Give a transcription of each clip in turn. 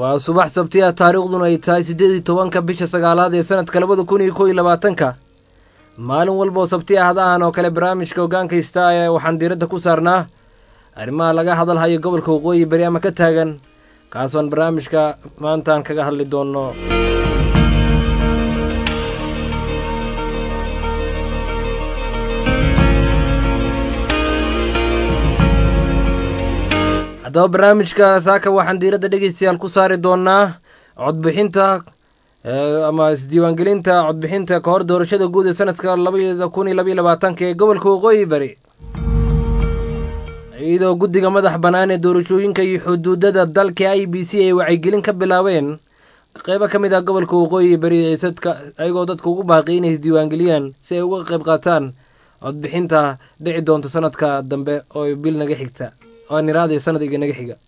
waa subax sabti ah taariikhduna ay tahay siddeed iyo tobanka bisha sagaalaad ee sanadka labada kun iyo kow iyo labaatanka maalin walba oo sabti ah hadahan oo kale barnaamijka hoggaanka hista ee waxaan diiradda ku saarnaa arrimaha laga hadalhayo gobolka waqooyi beri ama ka taagan kaasoon barnaamijka maantaan kaga hadli doonno haddaba barnaamijka saaka waxaan diiradda dhegeystayaal ku saari doonaa codbixinta ama isdiiwaangelinta codbixinta ka hor doorashada guud ee sanadka labada kun iyo labaiyo labaatanka ee gobolka waqooyi bari iyadoo guddiga madax bannaan ee doorashooyinka iyo xuduudada dalka i b c ay wacyigelin ka bilaabeen qeybo ka mid ah gobolka waqooyi bari sadka ayagoo dadka ugu baaqi inay isdiiwaangeliyaan si ay uga qayb qaataan codbixinta dhici doonta sanadka dambe oo bil naga xigta oo niraadii sanad iga naga xiga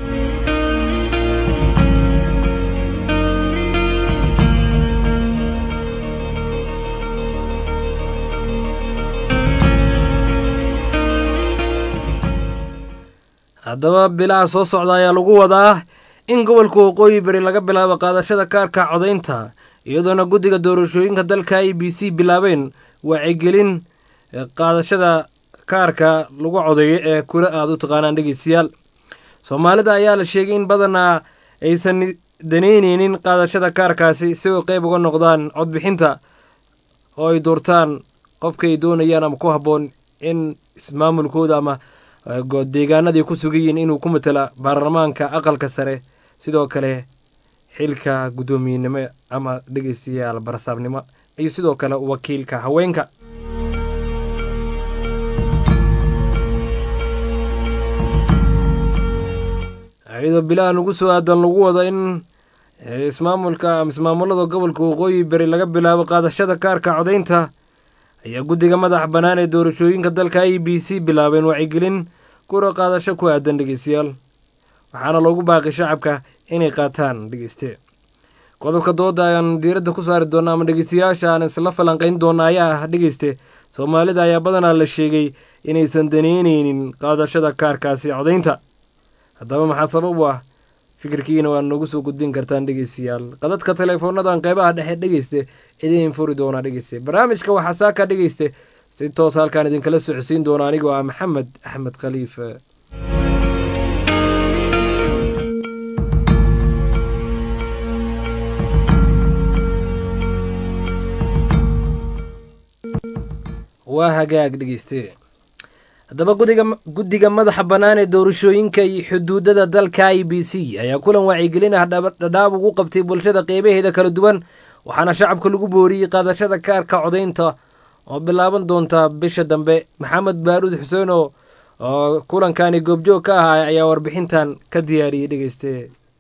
haddaba bilaha soo socda ayaa lagu wadaa in gobolka waqooyi bari laga bilaabo qaadashada kaarka codaynta iyadoona guddiga doorashooyinka dalka i b c bilaabeen wacyigelin qaadashada kaarka lagu codeeyo ee kula aada u taqaanaan dhegeystayaal soomaalida ayaa la sheegay in badanaa aysan daneyneynin qaadashada kaarkaasi si ay qeyb uga noqdaan codbixinta oo ay doortaan qofka ay doonayaan ama ku habboon in ismaamulkooda ama deegaanadii ku sugayiin inuu ku matala baarlamaanka aqalka sare sidoo kale xilka guddoomiyenimo ama dhegeystayaal barsaabnimo iyo sidoo kale wakiilka haweenka iyadoo bilaha ugu soo aadan lagu wado in ismaamulka ama ismaamulada gobolka waqooyi bari laga bilaabo qaadashada kaarka codaynta ayaa guddiga madax bannaan ee doorashooyinka dalka i b c bilaabeen wacyigelin kura qaadasho ku aadan dhegeystayaal waxaana loogu baaqi shacabka inay qaataan dhegeyste qodobka dooda ayaan diiradda ku saari doona ama dhegeystayaasha aan isla falanqayn doona ayaa ah dhegeyste soomaalida ayaa badanaa la sheegay inaysan daneyneynin qaadashada kaarkaasi codaynta haddaba maxaa sabab u ah fikirkiina waa noogu soo gudbin kartaan dhegeystayaal qadadka teleefoonadan qeybaha dhexe dhegeyste idiin furi doonaa dhegeyste barnaamijka waxaa saaka dhegeyste si toos halkaan idinkala socodsiin doona anigoo ah maxamed axmed khaliif waa hagaag dhegeyste haddaba guddiga madaxa bannaan ee doorashooyinka iyo xuduudada dalka i b c ayaa kulan wacyigelin ah dhadhaab ugu qabtay bulshada qeybaheeda kala duwan waxaana shacabka lagu booriyey qaadashada kaarka codaynta oo bilaaban doonta bisha dambe maxamed baaruud xuseen oo kulankani goobjoog ka ah ayaa warbixintan ka diyaariyey dhegeyste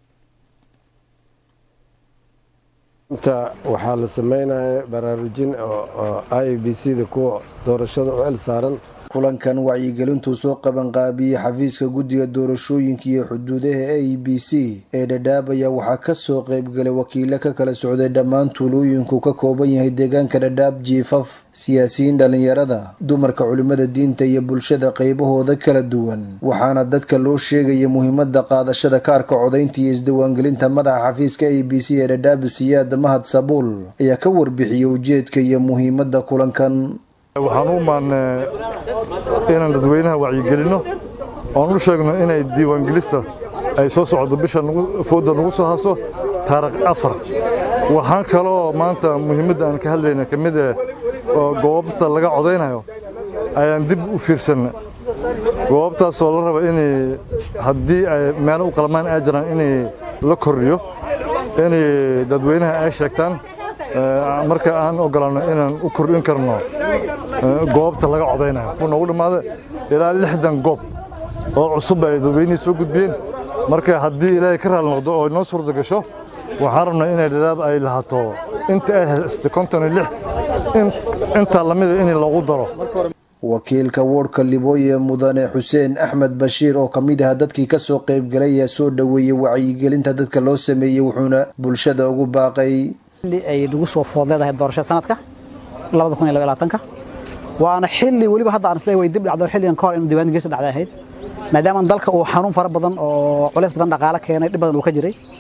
inta waxaa la sameynaya baraarujin oo i b c da kuwa doorashada u cel saaran kulankan wacyigelintuu soo qabanqaabiyey xafiiska guddiga doorashooyinka iyo xuduudaha a b c ee dhadhaab ayaa waxaa kasoo qeybgalay wakiilo ka kala socday dhammaan tuulooyinku ka kooban yahay deegaanka dhadhaab jiifaf siyaasiyiin dhalinyarada dumarka culimada diinta iyo bulshada qeybahooda kala duwan waxaana dadka loo sheegaya muhiimada qaadashada kaarka codaynta iyo isdiwaangelinta madaxa xafiiska a b c ee dhadhaab siyaada mahad sabuul ayaa ka warbixiyey ujeedka iyo muhiimada kulankan waxaan u maannay inaan dadweynaha wacyigelinno oon u sheegno inay diiwaangelista ay soo socdo bisha fooda nagu soo haso taarikh afar waxaan kaloo maanta muhiimadda aan ka hadlayna ka mid eh oo goobta laga codaynayo ayaan dib u fiirsanna goobtaasoo la raba inay haddii ay meelo u qalmaan ay jiraan inay la kordhiyo inay dadweynaha ay sheegtaan marka aan ogolaano inaan u kordhin karno goobta laga codaynayo noogu dhammaada ilaa lixdan goob oo cusub ay dadweynihii soo gudbiyeen marka haddii ilaahay ka raali noqdo oo noo suurta gasho waxaan rabnaa inay dhadhaab ay lahato inta ay haystay konton iyo lix intaa lamida in lagu daro wakiilka woodhka libooye mudane xuseen axmed bashiir oo ka mid ah dadkii kasoo qaybgalay ayaa soo dhoweeyey wacyigelinta dadka loo sameeyey wuxuuna bulshada ugu baaqay ay nagu soo food leedahay doorashada sanadka labada kun iyo laba labaatanka waana xilli weliba hadda aan isleeyahay way dib dhacdo xilligan ka hor inuu diiwaan gelisha dhacday ahayd maadaama dalka uu xanuun fara badan oo culays badan dhaqaale keenay dhib badan uu ka jiray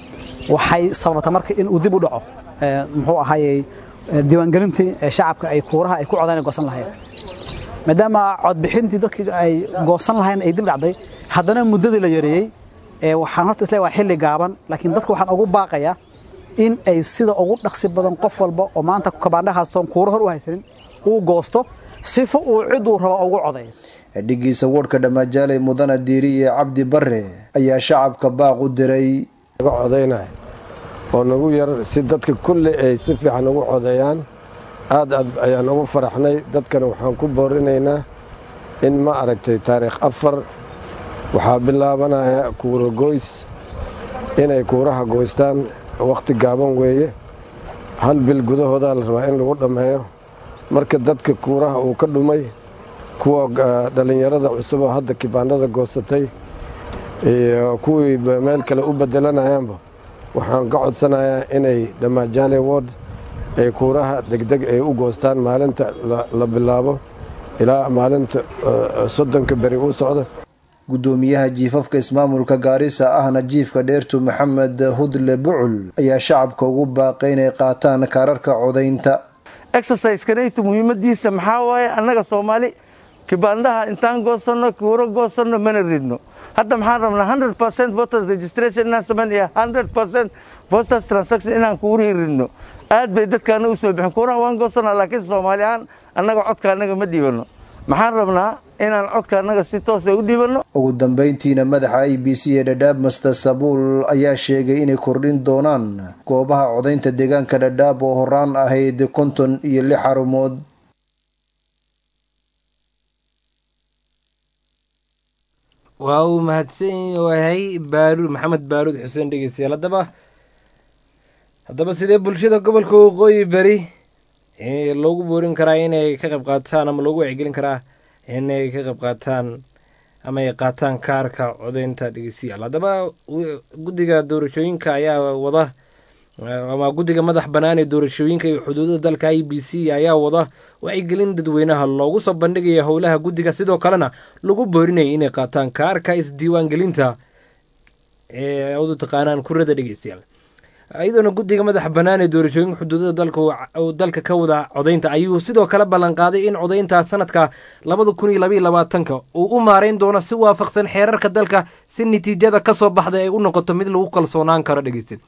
waxay sababta marka in uu dib u dhaco muxuu ahaayey diiwaangelintii shacabka ay kuuraha ay ku codaan goosan lahayn maadaama codbixintii dadkii ay goosan lahayn ay dib dhacday haddana muddadii la yareeyey waxaan horta isleeyahay waa xilli gaaban laakiin dadka waxaan ugu baaqayaa in ay sida ugu dhaqsi badan qof walba oo maanta kabaandha haastoon kuuro hor u haysanin uu goosto sifo uu ciduu rabo ugu codayo dhigiisa woodhka dhammaajaaley mudana diiriye cabdi bare ayaa shacabka baaq u diray naga codaynaya oo nagu yar si dadka kulli ay si fiican ugu codeeyaan aad aad ayaan ugu faraxnay dadkana waxaan ku boorinaynaa in ma aragtay taariikh afar waxaa bilaabanaya kuura goys inay kuuraha goystaan wakhti gaaban weeye hal bil gudahoodaa la rabaa in lagu dhammeeyo marka dadka kuuraha uu ka dhumay kuwa dhallinyarada cusub oo hadda kibaandhada goosatay iyo kuwii meel kale u bedelanayaanba waxaan ka codsanayaa inay dhamaajaale word ay kuuraha degdeg ay u goostaan maalinta la bilaabo ilaa maalinta soddonka beri u socda guddoomiyaha jiifafka ismaamulka gaarisa ahna jiifka dheertu maxamed hudle bucul ayaa shacabka ugu baaqay inay qaataan kaararka codaynta exercisekanaytu muhiimadiisa maxaa waaye annaga soomaali kibaandhaha intaan goosanno kuuro goosanno mana ridno hadda maxaan rabnaa hundred percent voters registration inaan samayn iyo hundred percent voters transaction inaan kuurihii ridno aad bay dadkaana u soo bixin kuuraha waan goosanaa laakiin soomaali ahaan annaga codka annaga ma dhiibanno maxaan rabnaa inaan codka annaga si toosa u dhiibanno ugu dambayntiina madaxa i b c ee dhadhaab master sabuul ayaa sheegay inay kordhin doonaan goobaha codaynta deegaanka dhadhaab oo horaan ahayd konton iyo lix xarumood waa uu mahadsan yahay baaruud maxamed baaruud xuseen dhegeystayaal haddaba haddaba sidee bulshada gobolka waqooyi beri loogu boorin karaa inay ka qayb qaataan ama loogu wacyigelin karaa inay ka qayb qaataan ama ay qaataan kaarka codeynta dhegeystayaal haddaba guddiga doorashooyinka ayaa wada ama guddiga madax bannaan ee doorashooyinka iyo xuduudada dalka i b c ayaa wada wacyigelin dadweynaha loogu soo bandhigaya howlaha guddiga sidoo kalena lagu boorinaya inay qaataan kaarka isdiiwaangelinta ee u taqaanaan kurada dhegeystayaal iyadoona guddiga madaxa bannaan ee doorashooyinka xuduudada dalka uu dalka ka wada codaynta ayuu sidoo kale ballanqaaday in codaynta sanadka labada kun iyo labaiyo labaatanka uu u maareyn doono si waafaqsan xeerarka dalka si natiijada ka soo baxda ay u noqoto mid lagu kalsoonaan karo dhegeysta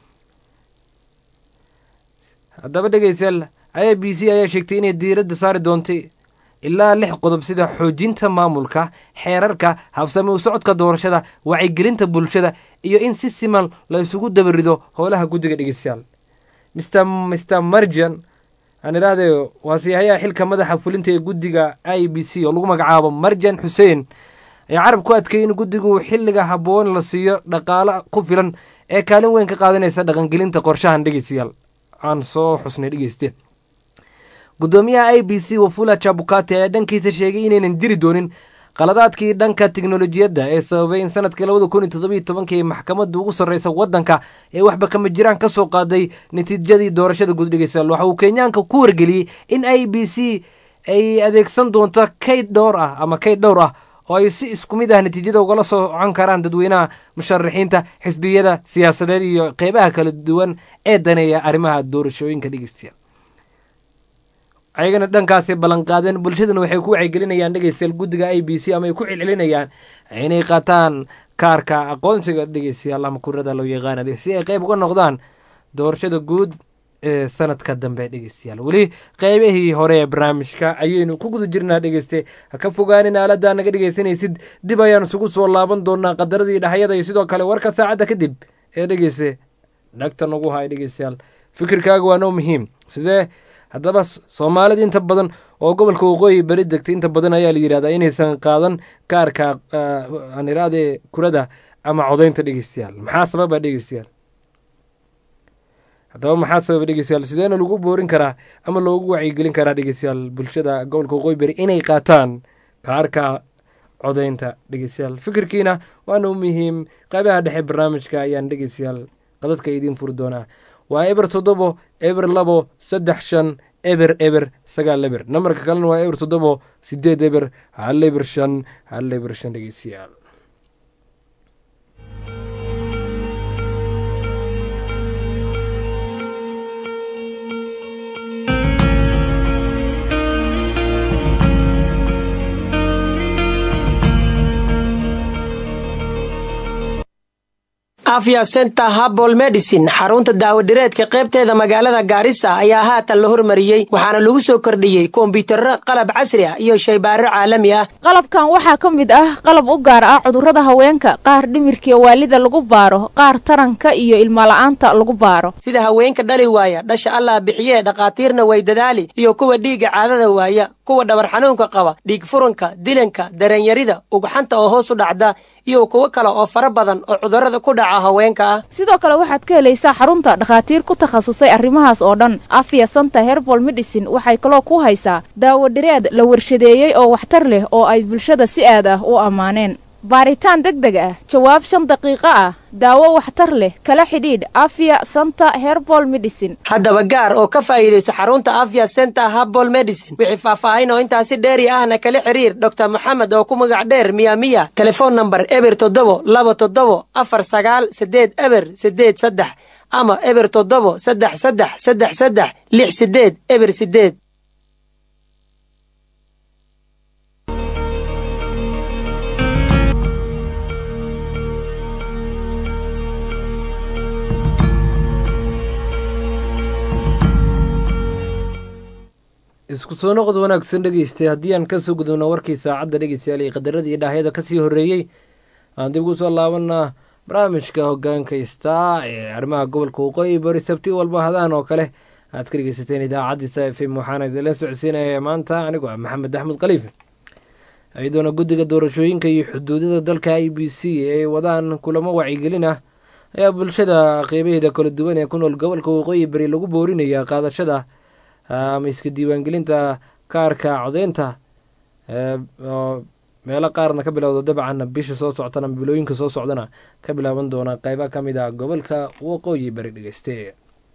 haddaba dhegeystayaal i b c ayaa sheegtay inay diiradda saari doontay ilaa lix qodob sida xoojinta maamulka xeerarka habsame u socodka doorashada wacyigelinta bulshada iyo in si siman la isugu dabarido howlaha guddiga dhegeystayaal mr mr marjan aan idhaahde waa siyahayaha xilka madaxa fulinta ee guddiga i b c oo lagu magacaabo marjan xuseen ayaa carab ku adkeeyay in guddigu xilliga habboon la siiyo dhaqaalo ku filan ee kaalin weyn ka qaadanaysa dhaqangelinta qorshahan dhegeystayaal aan soo xusnay dhegeyste guddoomiyaha i b c wafula jabukati ayaa dhankiisa sheegay inaynan jiri doonin qaladaadkii dhanka tiknolojiyadda ee sababay in sanadkii labada kun iyo toddobiyo tobankii ay maxkamadda ugu sarreysa waddanka ee waxba kama jiraan ka soo qaaday natiijadii doorashada guud dhegeystayaal waxa uu kenyaanka ku wargeliyey in i b c ay adeegsan doonto kayd dhowr ah ama kayd dhowr ah oo ay si isku mid ah natiijada ugala socon karaan dadweynaha musharaxiinta xisbiyada siyaasadeed iyo qeybaha kala duwan ee daneeya arrimaha doorashooyinka dhegeystayaal ayagana dhankaasay ballanqaadeen bulshadana waxay ku wacyigelinayaan dhegeystayaal guddiga i b c ama ay ku celcelinayaan inay qaataan kaarka aqoonsiga dhegeystayaal ama kurada loo yaqaana si ay qeyb uga noqdaan doorashada guud ee sanadka dambe dhegeystayaal weli qeybihii hore ee barnaamijka ayaynu ku guda jirnaa dhegeyste ha ka fogaanin aaladdaa naga dhegeysanaysid dib ayaan isugu soo laaban doonaa qadaradii dhaxyada iyo sidoo kale warka saacadda kadib ee dhegeyste dhagta nagu hay dhegeystayaal fikirkaaga waa noo muhiim sidee haddaba soomaalida inta badan oo gobolka waqooyi beri degtay inta badan ayaa la yidhahdaa inaysan qaadan kaarka aan iraade kurada ama codaynta dhegeystayaal maxaa sababa dhegeystayaal haddaba maxaa sababa dhegeystayaal sideena lagu boorin karaa ama loogu wacyigelin karaa dhegeystayaal bulshada gobolka waqooyi beri inay qaataan kaarka codaynta dhegeystayaal fikirkiina waana u muhiim qaybaha dhexe barnaamijka ayaan dhegeystayaal qadadka idiin furi doonaa waa eber toddobo eber labo saddex shan eber eber sagaal eber nambarka kalena waa eber toddobo sideed eber hal eber shan hal eber shan dhegeystayaal afya center habol medicine xarunta daawadhireedka qaybteeda magaalada gaarisa ayaa haatan la hormariyey waxaana lagu soo kordhiyey kombiyuutarro qalab casri ah iyo shaybaaro caalami ah qalabkan waxaa ka mid ah qalab u gaar ah cudurrada haweenka qaar dhimirkiiyo waalida lagu baaro qaar taranka iyo ilmala'aanta lagu baaro sida haweenka dhali waaya dhasha allah bixiyee dhakhaatiirna way dadaali iyo kuwa dhiigga caadada waaya kuwa dhabar xanuunka qaba dhiig furanka dilanka daranyarida ugxanta oo hoos u dhacda iyo kuwo kale oo fara badan oo cudurrada ku dhaca haweenka ah sidoo kale waxaad ka helaysaa xarunta dhakhaatiir ku takhasusay arrimahaas oo dhan afya santa herbal medicine waxay kaloo ku haysaa daawo dhireed la warshadeeyey oo waxtar leh oo ay bulshada si aad ah u ammaaneen baaritaan deg deg ah jawaab shan daqiiqo ah daawo waxtar leh kala xidhiidh afya santa herbal medicine haddaba gaar oo ka faa'iidayso xarunta afya center habol medicine wixii faahfaahin oo intaasi dheeri ahna kala xiriir doctor moxamed oo ku magac dheer miyamiya telefoon namber eber toddobo laba toddobo afar sagaal siddeed eber siddeed saddex ama eber toddobo saddex saddex saddex saddex lix siddeed eber siddeed isku soo noqod wanaagsan dhegeystay haddii aan kasoo gudubno warkii saacadda dhegeystayaal iyo qadarada iyo dhaahyada kasii horreeyey aan dib ugu soo laabanaa barnaamijka hogaanka istaa ee arrimaha gobolka waqooyi bari sabti walba hadaan oo kale aad ka dhegeysateen idaacaddiisa f m waxaana idinla socodsiinaya maanta anigoo ah maxamed axmed khaliif iyadoona guddiga doorashooyinka iyo xuduudada dalka i b c ay wadaan kulamo wacyigelin ah ayaa bulshada qeybaheeda kala duwan ee ku nool gobolka waqooyi bari lagu boorinaya qaadashada ama iska diiwaangelinta kaarka codeynta oo meelo qaarna ka bilowda dabcan bisha soo soctana bilooyinka soo socdana ka bilaaban doona qeyba ka mid ah gobolka waqooyi bari dhegeyste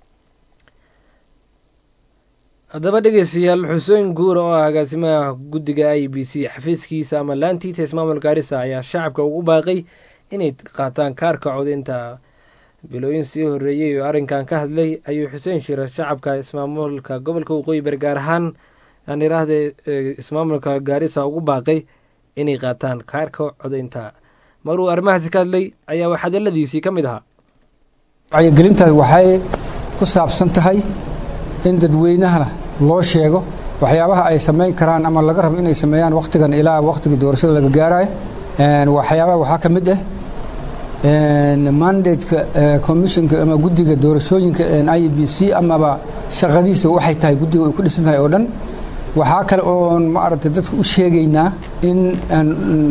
haddaba dhegeystayaal xuseen guura oo ah agaasimaha guddiga i b c xafiiskiisa ama laantiita ismaamul gaarisa ayaa shacabka ugu baaqay inay qaataan kaarka codeynta bilooyin sii horreeyey oo arrinkan ka hadlay ayuu xuseen shira shacabka ismaamulka gobolka waqooyi bari gaar ahaan aan iraahde ismaamulka gaarisa ugu baaqay inay qaataan kaarka codeynta maruu arrimahaasi ka hadlay ayaa wax hadaladiisii ka mid ahaa wacyigelintaas waxay ku saabsan tahay in dadweynaha loo sheego waxyaabaha ay samayn karaan ama laga rabo inay sameeyaan wakhtigan ilaa wakhtigii doorashada laga gaarayo waxyaabaha waxaa ka mid ah mandateka commissionka ama guddiga doorashooyinka i b c amaba shaqadiisa waxay tahay guddiga ay ku dhisan tahay oo dhan waxaa kale oon maaragtay dadka u sheegaynaa in aan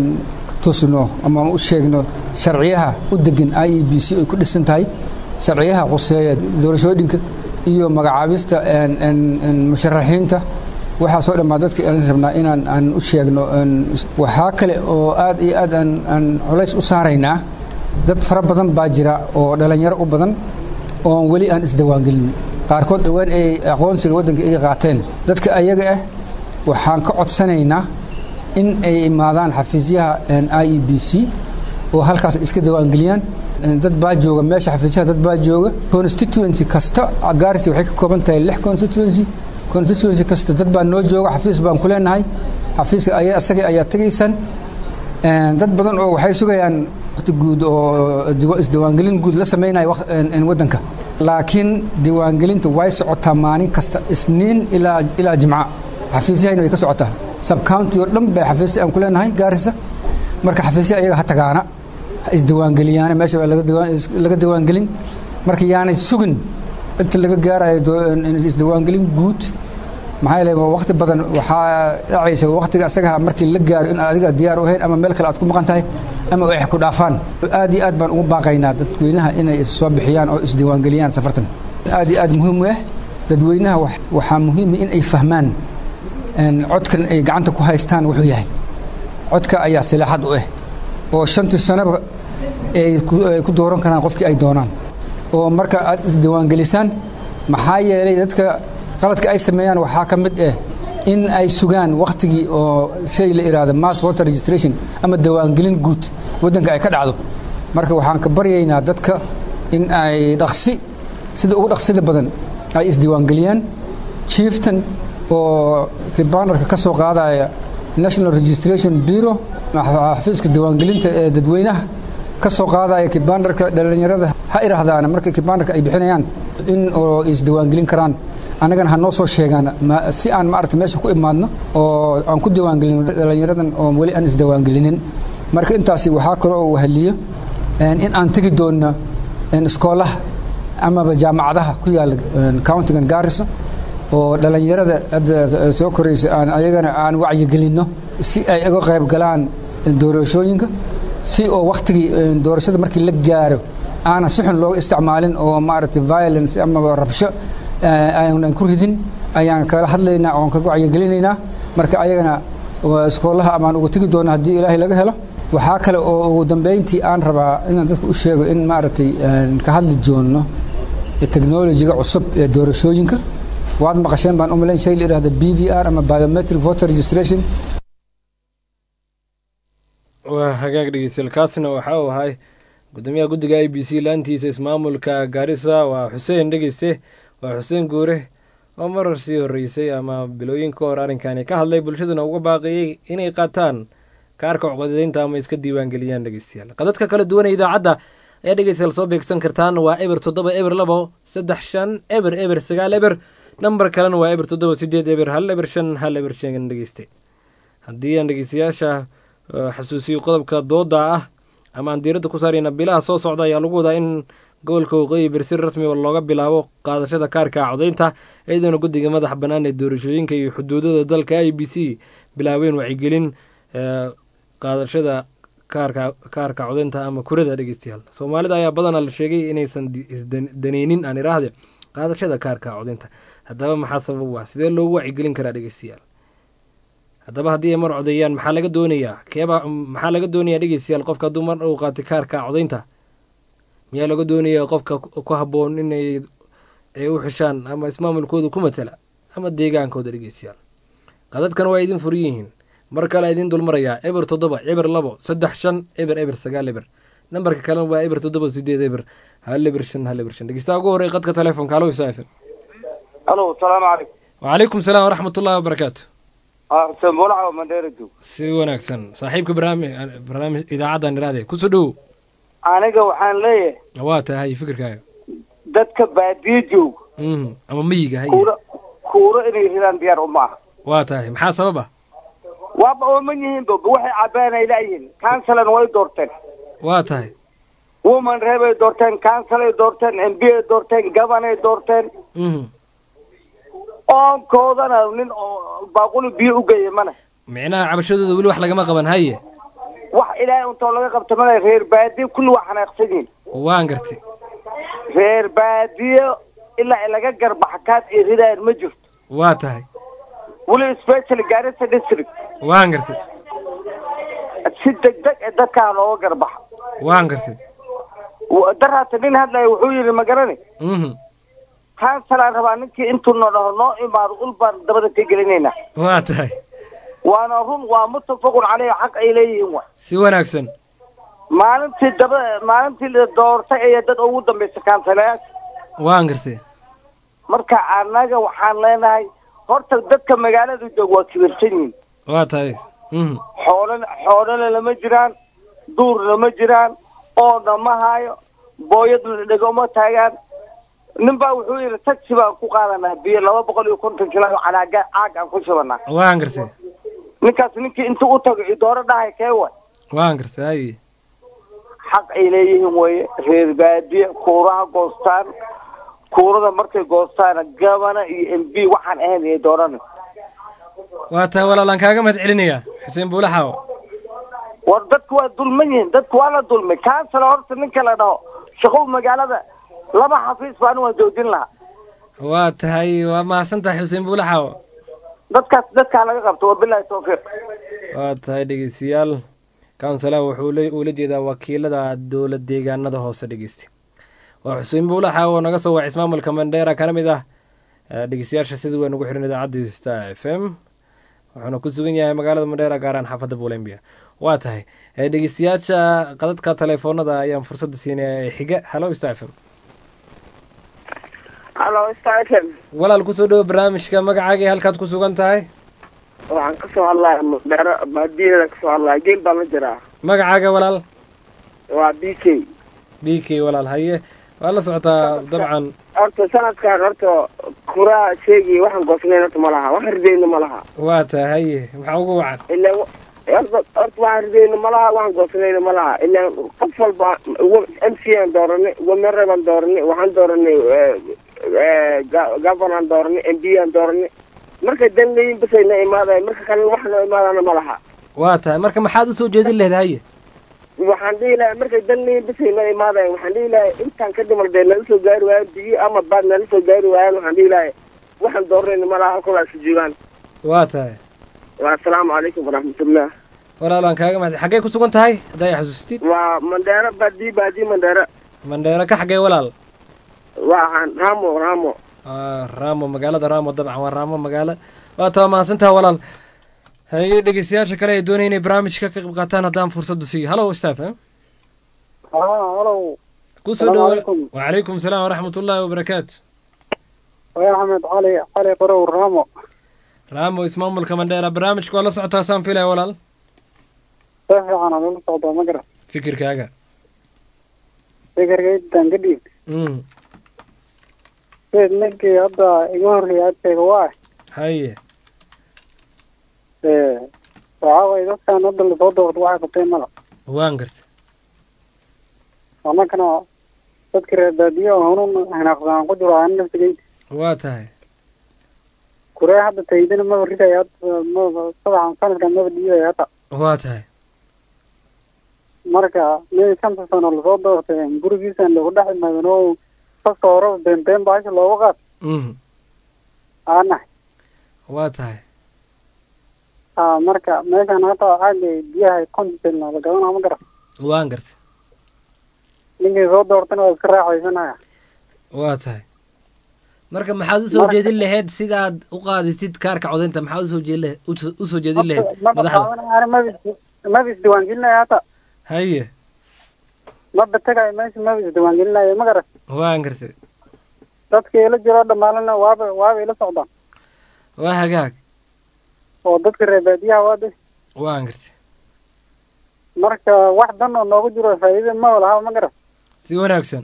tusno ama u sheegno sharciyaha u degan i e b c ay ku dhisan tahay sharciyaha quseeya doorashooyinka iyo magacaabista musharaxiinta waxaasoo dhan baa dadka aan rabnaa inaan aan u sheegno waxaa kale oo aad iyo aad aan culays u saaraynaa dad fara badan baa jira oo dhallinyaro u badan oon weli aan isdawaangelin qaarkood dhowaan ay aqoonsiga waddanka ay qaateen dadka ayaga ah waxaan ka codsanaynaa in ay imaadaan xafiisyaha i e b c oo halkaas iska dawaangeliyaan dad baa jooga meesha xafiisyaha dad baa jooga constituency kasta gaarisi waxay ka kooban tahay lix constituency constituency kasta dad baa noo jooga xafiis baan ku leenahay xafiiska aya isaga ayaa tegaysaan dad badan oo waxay sugayaan waqti guud oo isdiwaangelin guud la samaynayo waddanka laakiin diiwaangelinta way socotaa maalin kasta isniin ilaa ilaa jimca xafiisyahayna way ka socotaa subcounty oo dhan bay xafiisya aan ku leenahay gaarisa marka xafiisyaha iyaga ha tagaana ha isdiwaangeliyaana meesha laga diiwaangelin marka yaanay sugin inta laga gaarayo isdiiwaangelin guud maxaa yeele waqti badan waxaa dhacaysa waqtiga asaga markii la gaaro in adiga diyaar u ahayn ama meel kale aad ku maqan tahay ama ay ku dhaafaan aad iyo aad baan ugu baaqaynaa dadweynaha inay soo bixiyaan oo isdiiwaangeliyaan safartan aad iyo aad muhiim u ah dadweynaha waxaa muhiim in ay fahmaan codkan ay gacanta ku haystaan wuxuu yahay codka ayaa silaaxad u ah oo shantii sanaba ay ku dooran karaan qofkii ay doonaan oo marka aad isdiiwaangelisaan maxaa yeelay dadka qaladka ay sameeyaan waxaa ka mid ah in ay sugaan wakhtigii oo shay la idhaahdo mass water registration ama diiwaangelin guud waddanka ay ka dhacdo marka waxaan ka baryaynaa dadka in ay dhaqsi sida ugu dhaqsida badan ay isdiiwaangeliyaan chieftan oo kibaanarka ka soo qaadaya national registration bureau xafiiska diiwaangelinta ee dadweynaha ka soo qaadaya kibaandarka dhallinyarada ha idhaahdaan marka kibaandarka ay bixinayaan in oo isdiiwaangelin karaan annagana ha noo soo sheegaan si aan maarata meesha ku imaadno oo aan ku diiwaangelino dhallinyaradan oo weli aan isdiiwaangelinin marka intaasi waxaa kale oo wahaliyo in aan tegi doonno iskoolaha amaba jaamacadaha ku yaala countigan gaarisa oo dhallinyarada hadda soo koraysa aan ayagana aan wacyigelinno si ay uga qayb galaan doorashooyinka si oo wakhtigii doorashada markii la gaaro aanan si xun looga isticmaalin oo maaragtay violence amaba rabsho aanan ku ridin ayaan kala hadlaynaa oon kaga wacyigelinaynaa marka ayagana iskoolaha amaan uga tegi doona haddii ilaahay laga helo waxaa kale oo ugu dambayntii aan rabaa inaan dadka u sheego in maaragtay ka hadli joonno technolojiga cusub ee doorashooyinka waad maqasheen baan u malayn shay la yidhahda b v r ama biometric voter registration waa hagaag dhegeystayaal kaasna waxa uu ahay gudoomiyaha guddiga i b c laantiisa ismaamulka gaarisa waa xuseen dhegeyste waa xuseen guure oo marar sii horreysay ama bilooyin ka hor arrinkani ka hadlay bulshaduna uga baaqiyey inay qaataan kaarka coqodadeynta ama iska diiwaangeliyaan dhegeystayaal qadadka kala duwan ee idaacadda ayaa dhegeystayaal soo beegsan kartaan waa eber toddoba eber labo saddex shan eber eber sagaal eber nambar kalena waa eber toddoba sideed eber hal eber shan hal eber shan dhegeyste haddii aan dhegeystayaasha xasuusiyo qodobka dooda ah ama aan diiradda ku saarayna bilaha soo socda ayaa lagu wadaa in gobolka waqooyi bari si rasmi oo looga bilaabo qaadashada kaarka codaynta iyadoona guddiga madaxa bannaan ee doorashooyinka iyo xuduudada dalka i b c bilaabeen wacyigelin qaadashada kaarka kaarka codaynta ama kurada dhegeystayaal soomaalida ayaa badanaa la sheegay inaysan isdaneynin aan iraahde qaadashada kaarka codaynta haddaba maxaa sabab u ah sidee loogu wacyigelin karaa dhegeystayaal haddaba haddii ay mar codeeyaan maxaa laga doonayaa keeba maxaa laga doonayaa dhegeystayaal qofka hadduu mar uu qaatay kaarka codaynta miyaa laga doonayaa qofka ku habboon inay ay u xishaan ama ismaamulkooda ku matala ama deegaankooda dhegeystayaal qadadkan waa idin furan yihiin mar kale idin dulmarayaa eber toddoba eber labo saddex shan eber eber sagaal eber nambarka kalena waa eber toddoba sideed eber hal eber shan hal eber shan dhegeystaha ugu horey qadka telefonka alo isaafen alo salaamu calaykum wacalaykum salaam waraxmat ullahi wabarakaatu xuseen buulaca mandeeradu si wanaagsan saaxiibka barnaami barnaamij idaacaddan iraade kusoo dhowow aniga waxaan leeyahay waa tahay fikirkaaga dadka baadiye jooga ama miyiga hay kuuro kuuro inay ridaan diyaar uma aha waa tahay maxaa sabab ah waaba ooman yihiin ba waxay cabbaan ay laayihiin kansalan way doorteen waa tahay woman reebay doorteen kansalay doorteen m b ay doorteen gabanay doorteen oonkoodana nin oo baaquli biyo u geeya mana micnaha cabashadooda weli wax lagama qaban haye wax ilaahay untoo laga qabta mana reer baadiye kulli waa xanaaqsan yihiin waan gartay reer baadiye ilaa laga garbaxa kaad ay ridaayan ma jirto waa tahay weli special garissa district waan gartay si degdeg ee dadkaa looga garbaxa waan gartay daraata nin hadlaya wuxuu yidhi ma garani kansalaan rabaa ninkii intuu noo dhaho noo imaado ul baan dabada ka gelinaynaa waa tahay waana run waa muttafaqun caleyhi xaq ay leeyihiin wa si wanaagsan maalintii daba maalintii la doortay ayaa dad ugu dambaysa kansalayaasha waan gartay marka annaga waxaan leenahay horta dadka magaalada joog waa kibirsan yihiin waa tahay xoolana xoolana lama jiraan duurna ma jiraan oona ma haayo booyadna dhegoma taagaan nin baa wuxuu yidhi taxi baan ku qaadanaa biyo laba boqol iyo konton kilo calaaga caag aan ku shubanaa waan gartay ninkaas ninkii intuu u tago idooro dhahay kee way waan gartay haye xaq ay leeyihiin weye reer baadiye kuuraha goostaan kuurada markay goostaana gabana iyo m b waxaan ahayn iyo doorana waa tahay walaalaan kaaga mahad celinayaa xuseen buulaxaawo war dadku waa dulman yihiin dadku waa la dulmay kansala horta ninka la dhaho shaqow magaalada laba xafiis baan waa joojin lahaa waa tahay waa mahadsan tahay xuseen buulaxaawo dadkaas dadkaa laga qabto wabilahi tawfiiq waa tahay dhegeystayaal councala wuxuu ula jeedaa wakiilada dowlad deegaanada hoose dhegeysta waa xuseen buulaxa oo naga soo wacay ismaamulka mandheera kana mid ah dhegeystayaasha sida weyn ugu xiran idaacadda star f m wuxuuna ku sugan yahay magaalada mandheera gaaraan xaafadda bolembia waa tahay dhegeystayaasha qadadka telefoonada ayaan fursadda siinaya ee xiga halo star f m halo star f m walaal kusoo dhowo barnaamijka magacaaga halkaad ku sugan tahay waxaan kasoo hadlaya mandheero baadiyadan kasoo hadlaya geel baan la jiraa magacaaga walaal waa b k b k walaal haye waa la socotaa dabcan horta sanadkan horta kuraa sheegi waxaan goosnayn horta ma laha waxaan ridayna ma laha waa taa haye maxaa ugu wacan ilaa wa- horta horta waxaan ridayna ma laha waxaan goosnayna ma laha ilaa qof walba m c aan dooranay wameere baan dooranay waxaan dooranay governor dooranay m b aan dooranay markay dan leeyihin basay na imaadayan marka kalena wax noo imaadana ma laha waa tahay marka maxaad usoo jeedin lahayd haye waxaan dhihi lahaa markay dan leeyihin basay na imaadayan waxaan dhihi lahaa intaan ka dhimal dee nala soo gaari waayaan biyo ama baad nala soo gaari waayaan waxaan dhihi lahaa waxaan dooranayna ma laha halkooda isu joogaan waa tahay waa asalaamu calaykum waraxmatullah walaal aan kaaga mahad xaggee ku sugan tahay haddaa i xasuustid waa mandheero baadii baadii mandheero mandheero ka xaggee walaal waxaan ramo ramo Ah, ramo magaalada ramo dabcan waa ramo magaalo waa taa mahadsantaha walaal haye dhegeystayaasha kale ee doonaya inay barnaamijka ka qayb qaataan haddaan fursadda siiyo hallo staff eh? halow kusoo Salaamu dhawo calaykum. wacalaykum salaam waraxmat ullaahi wabarakaatu waa axmed cali cali qarow ramo ramo ismaamulka mandheera barnaamijka waa la socotaa saan filaya walaal si fiican aan ula socdaa ma garan fikirkaaga fikirkaydan ka dhiib mm. sid ninkii hadda iga horreeyay agtayga waa haye waxaa waye dadkan hadda lasoo doorto waxay qabteen mala waan garta annagana dadka reer baadiyo oo hanuun hinaaqsaan ku jiro aan naftigayda waa tahay kuree hadda taydina maba ridaya hadda maba sabaxan sanadkan maba dhiibaya hadda waa tahay marka mid shanta sano lasoo doortay gurigiisan lagu dhex imaadan oo sasta horeba been been baasha looga qaad mm. aanahay waa tahay ha marka meeshan hadda caaga biyaha contilna la gadanaa ma garan waan garta ninkii soo doortana waa iska raaxaysanaya waa tahay marka maxaad usoo Marka- jeedin lahayd sidaad u qaadatid kaarka codaynta maxaad usoo jeedin lahayd uso- usoo jeedin lahayd maba madaxda qaadanaya maba maba isdiiwaangelinaya hata haye maba tegayo meesha maba isdiiwaangelinaya ma garan waan gartay dadka ila jiro dhammaalana waaba waaba ila socdaan waa hagaag oo dadka reer baadiyaha waa de waan gartay marka wax dan oo noogu jiro faa'iida ma laha ma garan si wanaagsan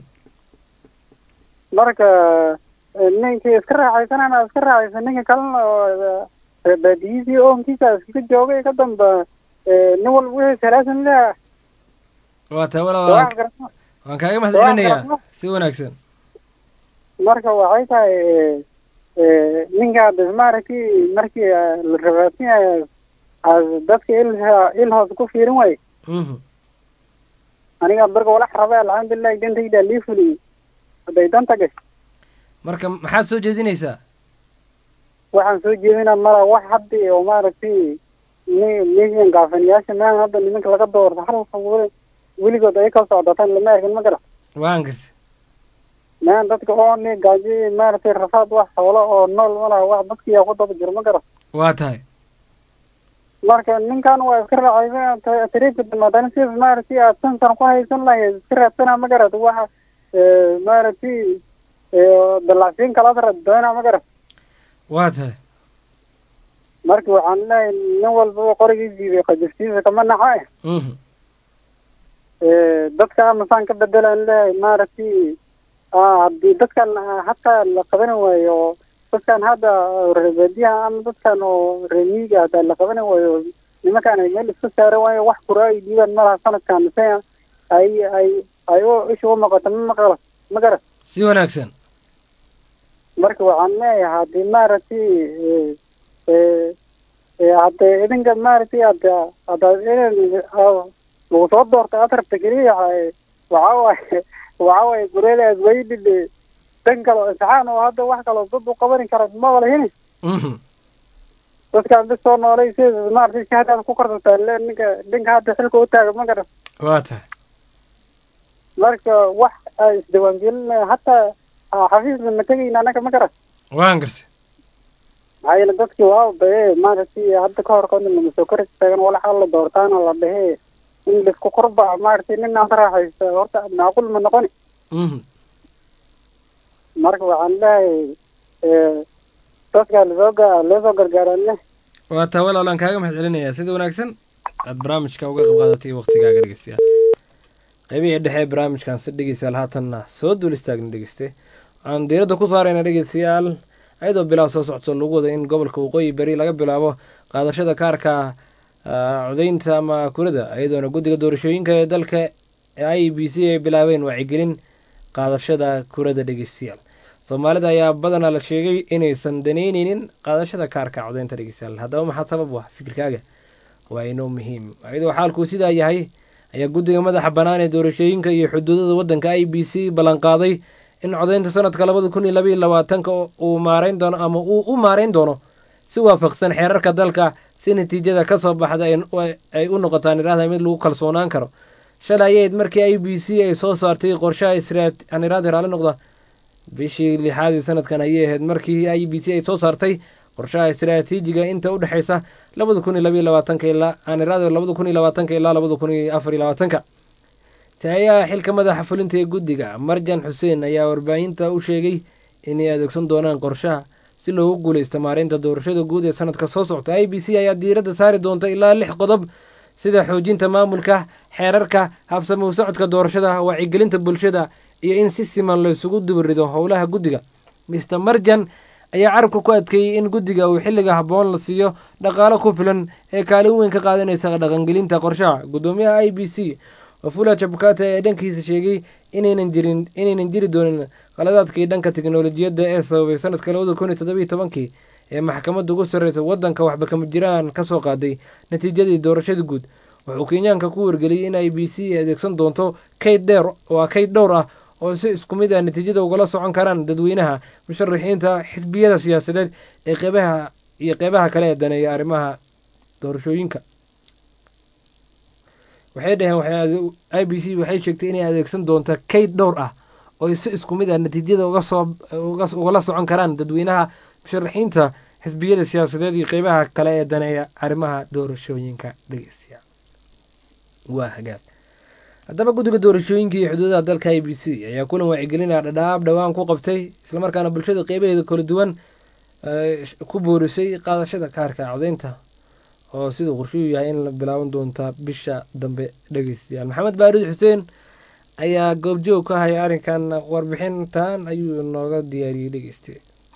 marka eh, ninkii iska raaxaysanana iska raaxaysan ninka kalena oo eh, reer baadiyihiisii oonkiisa iskaga joogay ka damba eh, nin walba wixii salaasan leha waa tahay walaal wax waan- garata waan kaaga mahad Waa celinayaa garata. si wanaagsan marka waxay tahay eh, eh, ninka maaragtay markii eh, la rabaadinayo as dadka il il hoos ku fiirin waaye Mhm. aniga barka walax rabay alxamdulilah dantayda lii fuliyey hadday danta gashay marka maxaad soo jeedinaysaa waxaan soo jeedinaa mala wax hadda oo maaragtay ni- nigan gaafanayaasha meehan hadda nimanka laga doorto halka weli- weligood ay ka socdataan lama arkin ma gara waan gartay meehan dadka oo ni gaajo maaragtay rafaad wax xoolo oo nool ma laha wax dadkiyaa ku daba jiro ma gara waa tahay marka ninkan waa iska raacaysa tariifka damaadana sidaas maaragtay aad sansan ku haysan lahayd iska raadsana ma garad waxa eh, maaragtay eh, dalacsiin kalaad radoona ma garad waa tahay marka waxaan leeyahay nin walbaba qorigiis diiday qajaftiisa kama naxa eh Mhm. Eh, dadka amasaan ka bedelaan leeyahay maaragtay ah, haddii dadkan ah, hataa la qaban waayo oo dadkan hadda reer baadiyaha ama dadkan oo reer miyiga hadaa la qaban waayo nimankan ay meel iska saaran waayo wax kura ay dhiibaan malaha sanadkan mise ay ay ay u isha u noqoto ma maqala ma gara si wanaagsan marka waxaan leeyahay haddii maaragtay eh, eh, eh, hadda idinka maaragtay hadda hadda idin ah, lagu soo doortay aad rabta keliya eh, waxaa waaye waxaa waaye gureedaas weydhidhe dan kale oo imtixaan oo hadda wax kaloo dad u qabanin kara ma walahini Mhm. dadkaan bis soo noolay sida maaragtay si haddaad ku korsataa le ninka ninka hadda xilka u taaga ma garan waa tahay marka wax ay isdiiwaangelin hataa ah, xafiisna ma tegayna anaga ma garan waan gartay maxaa yeele dadkii waa baye maaragtay hadda ka hor kodna lama soo kori taagan walaxa la doortaana la dhehe in laisku korba maaragtay nin aan raaxaysta horta macquul ma noqoni Mhm. marka waxaan leeyahay eh, dadka lasoo ga- loo soo gargaaraan leh waa taa walaal aan kaaga mahad celinayaa sida wanaagsan aad barnaamijka uga qayb qaadatay iyo waqtigaaga dhegeystayaal qaybihii dhexe ee barnaamijkan si dhegeystayaal haatanna soo duul istaagna dhegeyste waxaan diiradda ku saarayna dhegeystayaal ayadoo bilaab soo socto lagu wada in gobolka waqooyi beri laga bilaabo qaadashada kaarka codeynta ama kurada iyadoona guddiga doorashooyinka ee dalka i b c ay bilaabeen wacyigelin qaadashada kurada dhegeystayaal soomaalida ayaa badanaa la sheegay inaysan daneyneynin qaadashada kaarka codeynta dhegeystayaal haddaba maxaa sabab u ah fikirkaaga waa inoo muhiim iyadoo xaalkuu sidaa yahay ayaa guddiga madaxa bannaan ee doorashooyinka iyo xuduudada waddanka i b c ballanqaaday in codeynta sanadka labada kun iyo labaiyo labaatanka uu maareyn doono ama uu u maareyn doono si waafaqsan xeerarka dalka si natiijada ka soo baxda ay u noqotaan idhahda mid lagu kalsoonaan karo shalay ayayd markii i b c ay soo saartay qorshaha israaniraad raali noqda bishii lixaadii sanadkan ayay ahayd markii i b c ay soo saartay qorshaha istaraatiijiga inta u dhexeysa labada kun iyo labaiyo labaatanka ilaa aaniraad labada kun iyo labaatanka ilaa labada kun iyo afar iyo labaatanka taayaha xilka madaxa fulinta ee guddiga marjan xuseen ayaa warbaahinta u sheegay inay adeegsan doonaan qorshaha si loogu guuleysto maareynta doorashada guud ee sanadka soo socta i b c ayaa diiradda saari doonta ilaa lix qodob sida xoojinta maamulka xeerarka habsami u socodka doorashada wacyigelinta bulshada iyo in si siman laysugu dubarido howlaha guddiga mister marjan ayaa carabka ku adkeeyey in guddiga uu xilliga habboon la siiyo dhaqaalo ku filan ee kaalin weyn ka qaadanaysa dhaqangelinta qorshaha guddoomiyaha i b c wafula jabkate ayaa dhankiisa sheegay inaynan jirin inaynan jiri doonin qaladaadkii dhanka teknolojiyadda ee sababay sanadka labada kun iyo toddobiyo tobankii ee maxkamadda ugu sarreysa waddanka waxba kama jiraan ka soo qaaday natiijadii doorashada guud wuxuu kenyaanka ku wargeliyey in i b c ay adeegsan doonto kayd dheer waa kayd dhowr ah oo si isku mid ah natiijada ugala socon karaan dadweynaha musharaxiinta xisbiyada siyaasadeed ee qeybaha iyo qeybaha kale ee daneeya arrimaha doorashooyinka waxay dhaheen i b c waxay sheegtay inay adeegsan doonto kayd dhowr ah oo si isku mid ah natiijada ugala socon karaan dadweynaha musharaxiinta xisbiyada siyaasadeed iyo qeybaha kale ee daneeya arrimaha doorashooyinka dhegeystayaal waa hagaag haddaba guddiga doorashooyinka iyo xuduudaha dalka i b c ayaa kulan wacyigelinaya dhadhaab dhowaan ku qabtay islamarkaana bulshada qeybaheeda kala duwan ku boorisay qaadashada kaarka codeynta oo siduu qorshuu yahay in la bilaaban doonta bisha dambe dhegeystayaal maxamed baarid xuseen ayaa goobjoog ka haya arrinkan warbixintan ayuu nooga diyaariyey dhegeyste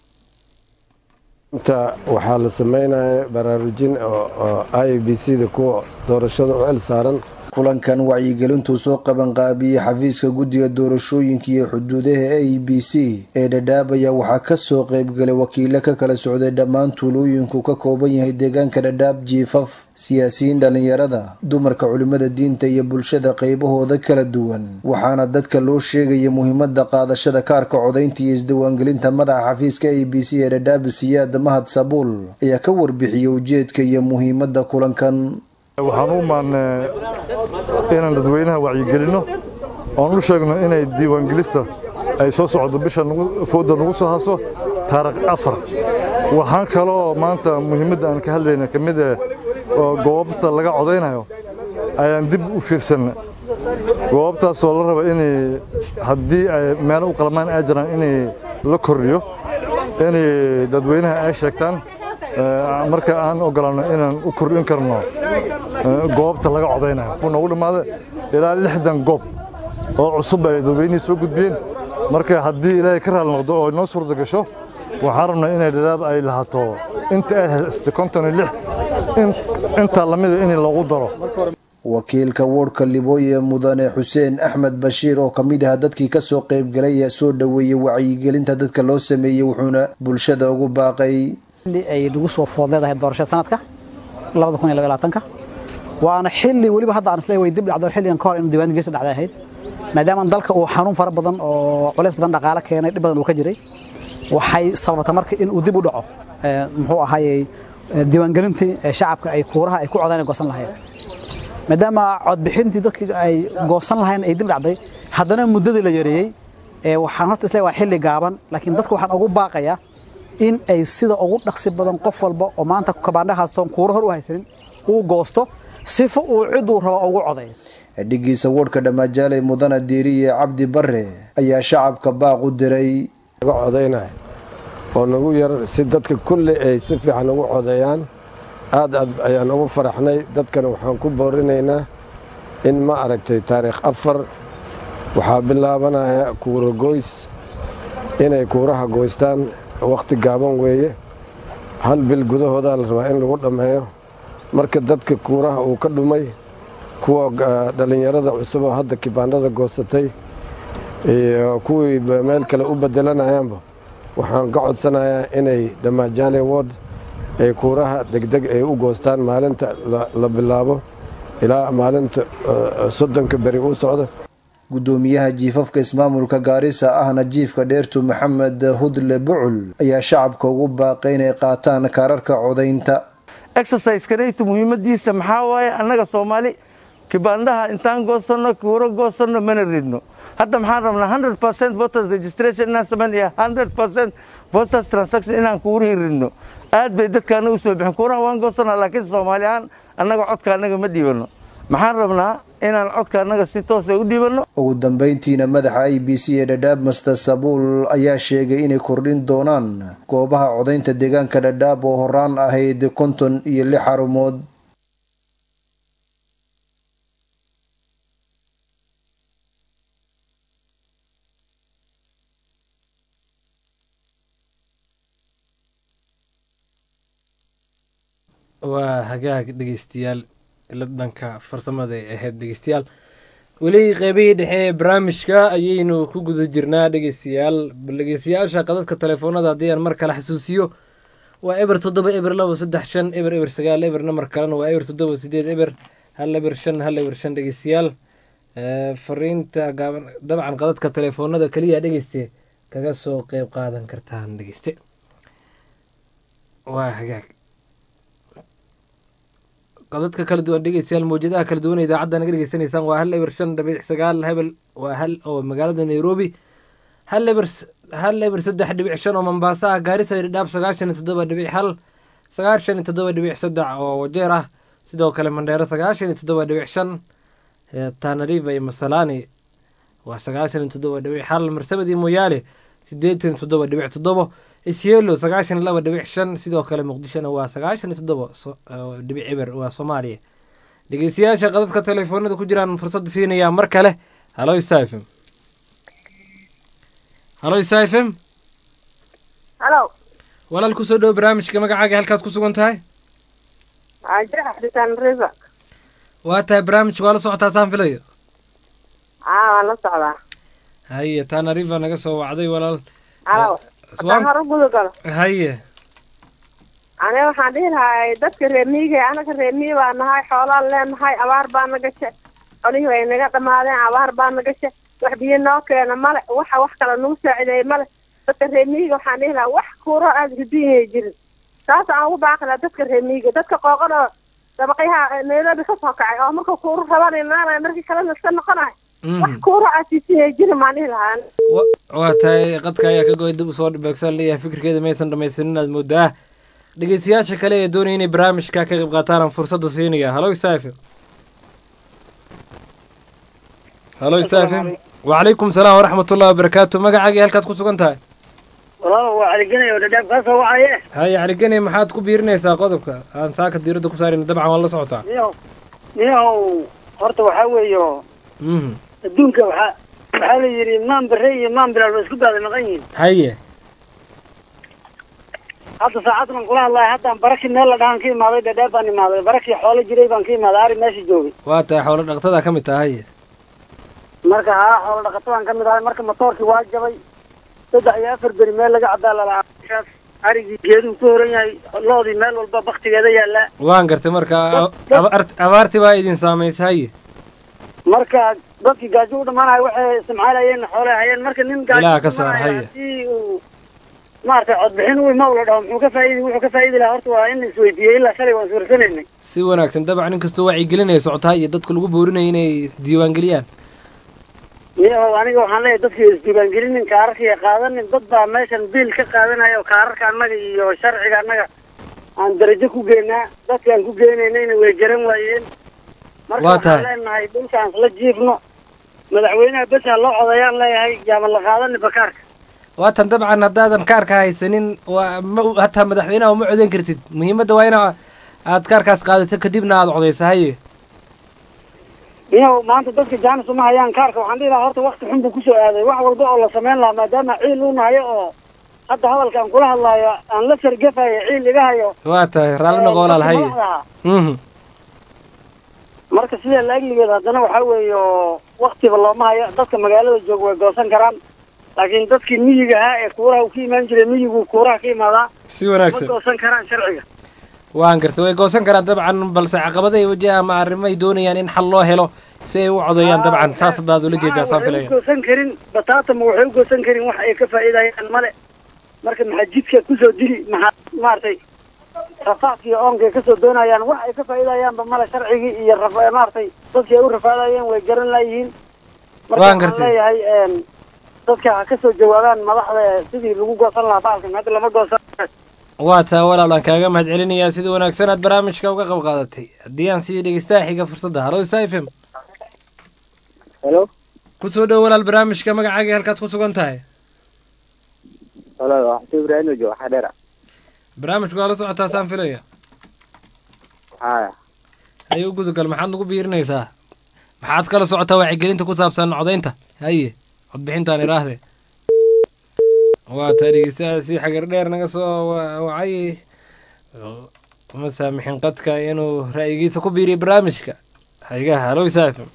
inta waxaa la sameynaya baraarujin oo i b c da kuwa doorashada u cel saaran kulankan wacyigelintuu soo qabanqaabiyey xafiiska guddiga doorashooyinka iyo xuduudaha a b c ee dhadhaabaya waxaa kasoo qeybgalay wakiilo ka kala socday dhammaan tuulooyinku ka kooban yahay deegaanka dhadhaab jiifaf siyaasiyiin dhallinyarada dumarka culimada diinta iyo bulshada qeybahooda kala duwan waxaana dadka loo sheegaya muhiimada qaadashada kaarka codaynta iyo isdiwaangelinta madaxa xafiiska a b c ee dhadhaab siyaad mahad sabuul ayaa ka warbixiyey ujeedka iyo muhiimada kulankan waxaan u maannay inaan dadweynaha wacyigelinno oon u sheegno inay diiwaangelista ay soo socdo bisha fooda nagu soo haso taarikh afar waxaan kaloo maanta muhiimadda aan ka hadlayna ka mid eh oo goobta laga codaynayo ayaan dib u fiirsanna goobtaasoo la raba inay haddii ay meelo u qalmaan ay jiraan inay la kordhiyo inay dadweynaha ay sheegtaan marka aan ogolaano inaan u kordhin karno goobta laga codaynayo wuxuu noogu dhammaaday ilaa lixdan goob oo cusub ay dadweynihii soo gudbiyeen marka haddii ilaahay ka raali noqdo oo noo suurta gasho waxaan rabnaa inay dhadhaab ay lahato inta ay haystay konton iyo lix intaa lamida in loogu daro wakiilka woodhka libooye mudane xuseen axmed bashiir oo ka mid ah dadkii kasoo qaybgalay ayaa soo dhoweeyey wacyigelinta dadka loo sameeyey wuxuuna bulshada ugu baaqay ay nagu soo food leedahay doorashada sanadka labada kun iyo laba labaatanka waana xilli weliba hadda aan isleeyahay way dib dhacdo xilligan ka hor inuu diiwaan gelinta dhacday ahayd maadaama dalka uu xanuun fara badan oo culays badan dhaqaale keenay dhib badan uu ka jiray waxay sababta marka in uu dib u dhaco muxuu ahaayey diiwaangelintii shacabka ay kuuraha ay ku codaan ay goosan lahayd maadaama codbixintii dadkii ay goosan lahayn ay dib dhacday haddana muddadii la yareeyey waxaan horta isleeyahay waa xilli gaaban laakiin dadka waxaan ugu baaqayaa in ay sida ugu dhaqsi badan qof walba oo maanta kabaandha haastoon kuuro hor u haysanin uu goosto sifo uu ciduu rabo ugu coday dhigiisa woodhka dhammaajaalay mudana diiriye cabdi bare ayaa shacabka baaq u diray laga codaynaya oo nagu yar si dadka kulli ay si fiican ugu codeeyaan aad aad ayaan ugu faraxnay dadkana waxaan ku boorinaynaa in ma aragtay taariikh afar waxaa bilaabanaya kuura goys inay kuuraha goystaan wakhti gaaban weeye hal bil gudahoodaa la rabaa in lagu dhammeeyo marka dadka kuuraha uu ka dhumay kuwa dhallinyarada cusub oo hadda kibaandhada goosatay iyo kuwii meel kale u bedelanayaanba waxaan ka codsanayaa inay dhamaajaale ward ay kuuraha degdeg ay u goostaan maalinta la bilaabo ilaa maalinta soddonka beri u socda gudoomiyaha jiifafka ismaamulka gaarisa ahna jiifka dheertu maxamed hudle bucul ayaa shacabka ugu baaqay inay qaataan kaararka codaynta exercisekanaytu muhiimadiisa maxaa waaye annaga soomaali kibaandaha intaan goosanno kuuro goosanno mana ridno hadda maxaan rabnaa hundred percent voters registration inaan samayn iyo hundred percent voters transaction inaan kuurihii ridno aad bay dadka annaga usoo bixin kuuraha waan goosanaa laakiin soomaali ahaan annaga codka annaga ma dhiibanno maxaan rabnaa inaan codka annaga si toosa u dhiibanno ugu dambeyntiina madaxa i b c ee dhadhaab master sabuul ayaa sheegay inay kordhin doonaan goobaha codaynta deegaanka dhadhaab oo horaan ahayd konton iyo lix xarumood waa hagaag dhegeystayaal ila dhanka farsamada ay ahayd dhegeystayaal weli qeybihii dhexe ee barnaamijka ayaynu ku guda jirnaa dhegeystayaal bal dhegeystayaasha qadadka telefoonada haddii aan mar kale xasuusiyo waa eber toddoba eber labo saddex shan eber eber sagaal eber namar kalena waa eber toddoba sideed eber hal eber shan hal eber shan dhegeystayaal fariinta gaaban dabcan qadadka telefoonada keliya dhegeyste kaga soo qeyb qaadan kartaan dhegeyste waa hagaag qadadka kala duwan dhegeystayaal mawjadaha kala duwan idaacadda naga dhegeysanaysaan waa hal eber shan dhibic sagaal hebel waa hal oo magaalada nairobi hal eber hal eber saddex dhibic shan oo mombaaso ah gaarisa dhadhaab sagaashan iyo toddoba dhibic hal sagaashan iyo toddoba dhibic saddex oo wajeer ah sidoo kale mandheero sagaashan iyo toddoba dhibic shan tanariva iyo masalani waa sagaashan iyo toddoba dhibic hal marsabad iyo moyaale sideetan iyo toddoba dhibic toddobo isyelo sagaashan iyo laba dhibic shan sidoo kale muqdishona waa sagaashan iyo toddoba dhibic eber waa soomaaliya dhegeystayaasha qadadka telefoonada ku jiraan fursadda siinayaa mar kale halo isafm halo isafm halo walaal kusoo dhowo barnaamijka magacaaga halkaad ku sugan tahay river waa tahay barnaamijka waa la socotaa taan filayo aa waan la socdaa haye taana river naga soo wacday walaal halo haddaan hor u guda galo haye aniga waxaan dhihi lahaa dadka reer miyiga anaga reer miyi baa nahay xoolaan leenahay abaar baa na gashe colihii way naga dhamaadeen abaar baa na gashe wax biyo noo keena male waxa wax kale nagu saacideeye male dadka reer miyiga waxaan dhihi lahaa wax kuuro aada ridunyay jirin saas aan ugu baaqi lahaa dadka reer miyiga dadka qooqan oo dabaqyaha nairobi ka soo kacay oo marka kuuro raban imaanaya markii kalena iska noqonayo wax kuuro aasiisiyay jirin maan dhihi lahaa waa tahay qadka ayaa ka goy dib usoo dhibeegsan leeyahay fikirkeeda maysan dhamaysanin inaad moodaa dhegeystayaasha kale ee doonaya inay barnaamijka ka qayb qaataan aan fursadda siinaya halo isafm halo isafm wacalaykum salaam waraxmatullahi wabarakaatu magacaagii halkaad ku sugan tahay walaal waa caligenay oo dhadhaab kaa soo wacaye haye caligene maxaad ku biirinaysaa qodobka aan saaka diiradda ku saarayna dabcan waan la socotaa niyow niyow horta waxaa weeyo adduunka waxaa waxaa la yidhi maan bare iyo maan bilaal ba isku baada maqan yihiin haye hadda saacaddan kula hadlahay haddaan baraki meel la dhahan ka imaaday dhadhaab baan imaaday barakii xoolo jiray baan ka imaaday ari meesha joogay waa tahay xoolo dhaqatada ka mid taha haye marka haa xoolo dhaqatadaan ka mid ahay marka matoorkii waa jabay saddex iyo afar beri meel laga cadaa lalaa meeshaas arigii geeduu ku horan yahay loodii meel walba baktigeeda yaallaa waan gartay marka abaarti baa idin saamaysa haye marka dadkii gaajo u dhamaanahay waxay isticmaalayeen xoolay hayeen marka nin Ilaha ka saar, haye. hadii uu maaragtay codbixin u ima ula dhaho muxuu ka faaidi wuxuu ka faaidi lahaa horta waa in la isweydiiyey ilaa shalay waan suursanaynay si wanaagsan dabcan inkastoo wacyigelinaya socotaa iyo dadka lagu boorinaya inay diiwaangeliyaan niyahow aniga waxaan leeyahay dadkii isdiiwaangelinin kaararkii qaadanin dad baa meeshan biil ka qaadanaya oo kaararka annaga iyo sharciga annaga aan darajo ku geynaa dadkaan ku geynaynayna way garan waayeen marka Waa waxaan tahay. leenahay dhulkaan isla jiifno madaxweynaha besa loo codayaan leeyahay yaaban la qaadanin bakaarka waatan dabcan haddaadan kaarka haysanin waa ma hataa madaxweynaha uma codeyn kartid muhiimadda waa ina aad kaarkaas qaadato kadibna aad codaysa haye niyow maanta dadka jaanis uma hayaan kaarka waxaan dhihi lahaa horta wakti xun buu kusoo aaday wax walba oo la samayn lahaa maadaama ciil uu nahayo oo hadda hadalkaan kula hadlaayo aan la sargafayo ciil iga hayo waa tahay raalli noqo walaal haye madaxda ahaa. Mhm. marka sidee laegligeeda haddana waxaa weeye oo waktiba looma hayo dadka magaalada jooga way goosan karaan laakiin dadkii miyiga ahaa ee kuuraha uu ka imaan jiray miyigu kuuraha ka imaadaa si wanaagsan ma goosan karaan sharciga waan gartay way goosan karaan dabcan balse caqabada ay wajahaan ama arrimo ay doonayaan in xal loo helo si ay u codeeyaan dabcan saas baad ula jeedaa saan waxay filaya u goosan karin bataatama waxay u goosan karin wax ay ka faa'iidayaan male marka maxaa jidka kusoo dili maxaa maaragtay rafaadka iyo oonkay kasoo doonayaan wax ay ka faa'iidayaanba male sharcigii iyo raf- maaragtay dadkii ay u rafaadayeen way garan laayihiin marka Waan waxaan gartay. leeyahay een, dadka ha kasoo jawaabaan madaxda sidii lagu goosan lahaa baalkan hadda lama goosan waa taa walaal aan kaaga mahad celinayaa sida wanaagsan aad barnaamijka uga qayb qaadatay haddii aan sii dhegeystaha xiga fursadda halo isa f m Hello? kusoo dhow walaal barnaamijka magacaaga halkaad ku sugan tahay Hello, waxaan Ibrahim oo jooga Xadheera. barnaamijku waa la socotaa saan filaya Haya. haye u gudagal maxaad nagu biirinaysaa maxaad kala socotaa wacyigelinta ku saabsan codaynta haye codbixintaan iraahde waa taa dhegeystaha si xagar dheer naga soo wa- wacay uma saamixin qadka inuu ra'yigiisa ku biiriyo barnaamijka haygaha halo isaafim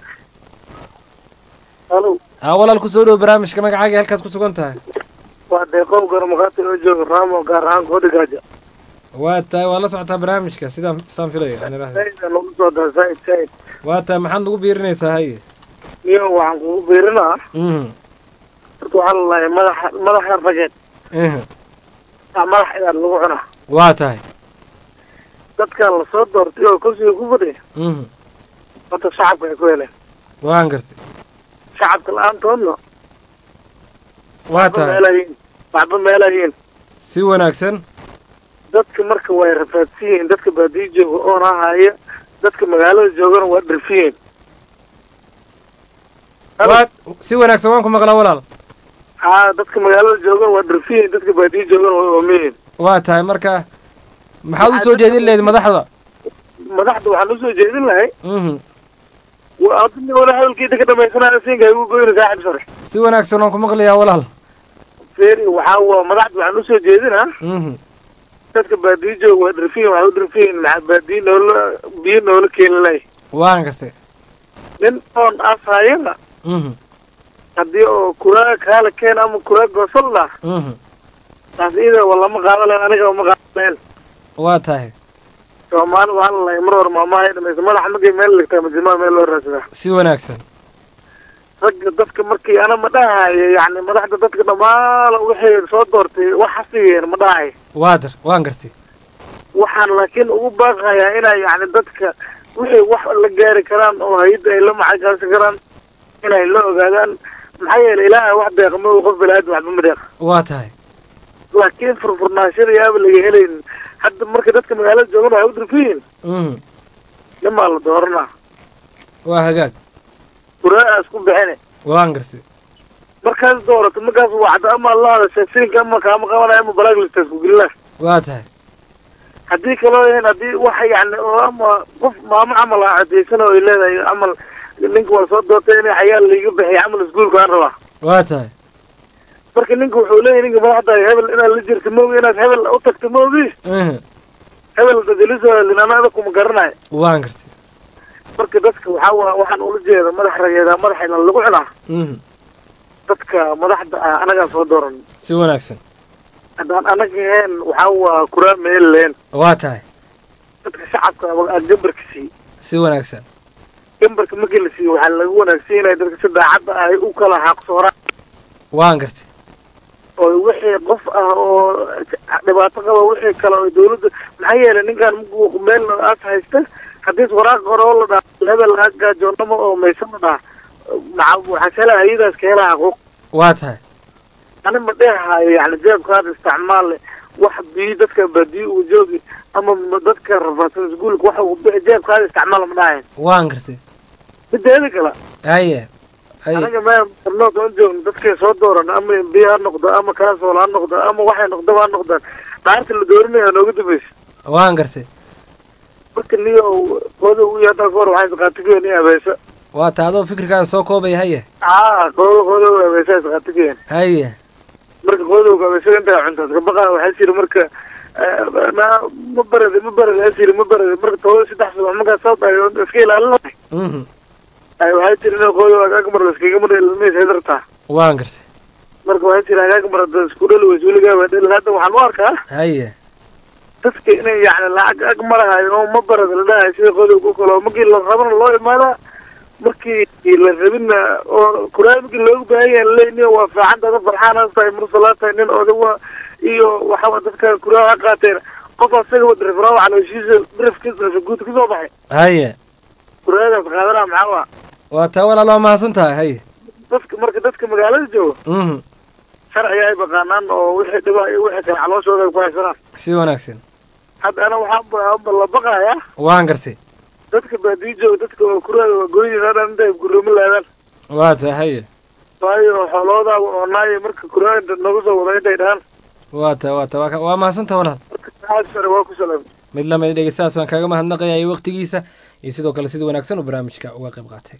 Hello. haa walaal kusoo dhow barnaamijka magacaaga halkaad ku sugan tahay waa deeqow garmaqaati oo jooga raamo gaar ahaan koodhigaaja waa tahay waa la socotaa barnaamijka sidaan saan filaya aan iraahde sayda lagu soo daa said said waa tahay maxaad nagu biirinaysaa haye niyo waxaan kugu biirinaa mhm horta waxaa lalahay madaxa madaxa rageed mhm aa madax idaad lagu cunaa waa tahay dadka la soo doortay oo kursiga ku fadhiya mhm horta shacabka ay ku heleen waan gartay shacabka la-aantoodna waa waxba tahay meelayiin waxba meelayiin si wanaagsan dadka marka way rafaadsan yihiin dadka baadiyo jooga oona haya dadka magaalada joogana waa dhirfin yihiin waa si wanaagsan waan ku maqlaa walaal haa dadka magaalada joogana waa dhirfin yihiin dadka baadiyo joogana waa oomin yihiin waa tahay marka maxaad u soo jeedin lahayd madaxda madaxda waxaan usoo jeedin lahay mhm adina wala hadalkiida ka dhamaysanayo siinka igu goyna saaxib sare si wanaagsan waan ku maqlayaa walaal feri waxaa waa madaxda waxaan usoo jeedinaa mhm dadka baadiyo jooga waa dhirfiyin waxay u dhirfiyin maxaa baadiyo noola biyo noola keeni lahay waan gartay nin oon asayana mhm haddii oo kuraa kaala keen ama kuraa goosal lah mhm taas iyada waa lama qaadan lahayn aniga uma qaadan lahayn waa tahay soomaali waxaa lalahay mar hore maamaha ay dhamaysa madaxa markay meel ligtaa majimaa meel loo raadsadaa si wanaagsan ragga dadka markii ana ma dhahayo yacni madaxda dadka dhammaan wixii soo doortay wax hasigeen ma dhahayo waa dar waan gartay waxaan laakiin ugu baaqayaa inay yacni dadka wixii wax la gaari karaan oo hay-adda ay la macagaasi karaan inay la ogaadaan maxaa yeelay ilaahay wax deeqa ma uu qof balaadin waxba ma deeqa waa tahay laakiin furfurnaashada yaaba laga helayn hadda marka dadka magaalada joogan waxay u dirfiyiin mhm nimaa la dooranaa waa hagaag kuraa isku bixine waan gartay markaas doorato markaas wacdo ama la hadasha siinka ama kaama qabanaya ama balaaglista isku gelina waa tahay haddii kaloo yahin haddii wax yacni oo ama qof maamo camal ah cadaysan oo ay leedahay camal ninka waa soo doortay in xayaal laiga bixiya camal iskuulka aan rabaa waa tahay marka ninka wuxuu leeyahay ninka madaxda hebel inaad la jirto maogi inaad hebel u tagto maogi mhm hebel dadiliso linanada kuma garanayo waan gartay marka dadka waxaa waa waxaan ula jeeda madax rageeda madaxayna lagu cunaa mhm dadka madaxda ah anagaa soo dooran si wanaagsan haddaan anaga ahayn waxaa waa kuraa meel leen waa tahay dadka shacabka aa gambarka siiy si wanaagsan gambarka markii la siiyo waxaa lagu wanaagsiinaya dadka si daacadda ah ay u kala xaaqsooraan waan gartay oo wixii qof ah oo dhibaato qaba wixii kale oo dawladda maxaa yeelay ninkan markuu meel aas haysta haddii waraaq hore oo la dhaha hebel ha gaajoonamo oo maysan la dhaha maca waxaa kala hayadaas ka hela xaquuq waa tahay ani ma dheehaayo yani jeebkaada isticmaale wax biyo dadka baadiyo uu joogi ama ma dadka rafaadsan iskuulka wax uu bi- jeebkaada isticmaala ma dhahayn waan gartay mideeda kale haye haye anaga me barnood oon joogno dadkay soo dooran ama mbiya ha noqdo ama kaasool ha noqdo ama waxay noqdaba ha noqdaan dhaarta la doorinaya nooga dambaysa waan gartay marka niyo qooda u yahay dalka hore waxay isqaatigoon i abeesa waa ta adoo fikirkaada soo koobaya haye aa qolada qolada waaweesaas qatigeen haye marka qolada waaweesaga intaa cuntaad kabaqa waxaa siri marka ma ma barade ma barade asiri ma barade marka todoba saddex subax markaa soo dhahay oo iska ilaalin Mhm. ay waxay tiri in qolada agmar laskaga mar ilmays hadartaa waan gartay marka waxay tiri agmar hadda isku dhali weyso weligaaba dhali hadda waxaan u arkaa haye dadka inay yani lacag ag marahayo oo ma barada la dhahayo sida qodobka u kale oo markii la rabana loo imaadaa markii la rabina oo kuraamigii loogu baahan yahay laleeyahay waa fiican dada farxaan ha tahay mursalaa tahay nin odawa iyo waxaa dadka kuraa ha qaateen qof asaga wa dirifraa calooshiisa dirifkiisa guud kasoo baxay haye kuraadaas qaadana maxaa waa waa taa walaal waa mahadsan tahay haye dadka marka dadka magaalada jooga Mhm. sharciga ay baqaanaan oo wixii dhibaa iyo wixii kale calooshooda ay ku haysanaan si wanaagsan hadda ana waxaan la baqayaa waan gartay dadka baadiyo jooga dadka waa kuraada waa gooyin hadhan intay guroomo laadaan waa tahay haye waayo xooloodaa oo naayo marka kuraada nooga soo wada intay dhahaan waa tahay waa tahay waa ka- waa mahadsan tahay walaal maxaa sare waa ku salaamay mid lamid dhegeystahaas waan kaaga mahadnaqayay waqtigiisa iyo sidoo kale sida wanaagsan uu barnaamijka uga qayb qaatay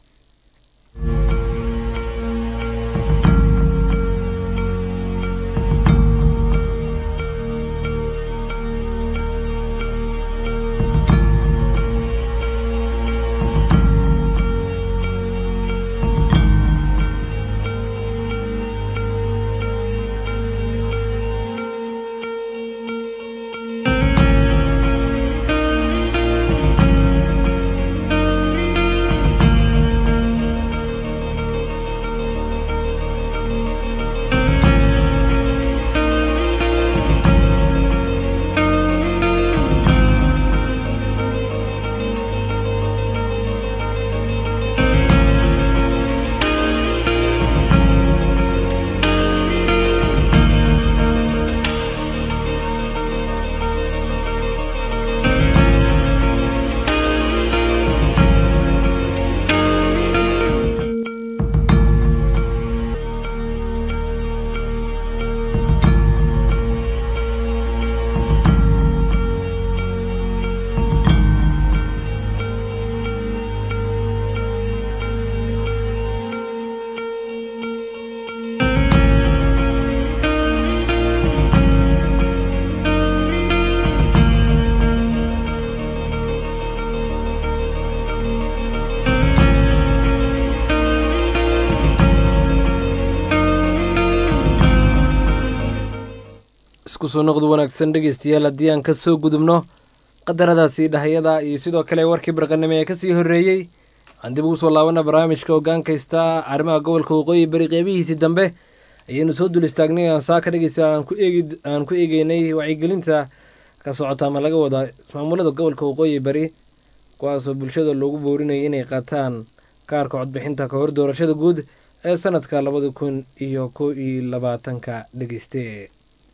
isku soo noqdo wanaagsan dhegeystayaal haddii aan kasoo gudubno qadaradaasi dhahayada iyo sidoo kale warkii barqanimo ee kasii horreeyey waxaan dib ugu soo laabana barnaamijka hogaankaysta arrimaha gobolka waqooyi bari qeybihiisii dambe ayaynu soo dul istaagnay aan saa ka dhegeysta aan ku eegi aan ku eegeynay wacyigelinta ka socota ama laga wada ismaamulada gobolka waqooyi bari kuwaasoo bulshada loogu boorinayay inay qaataan kaarka codbixinta ka hor doorashada guud ee sanadka labada kun iyo kow iyo labaatanka dhegeyste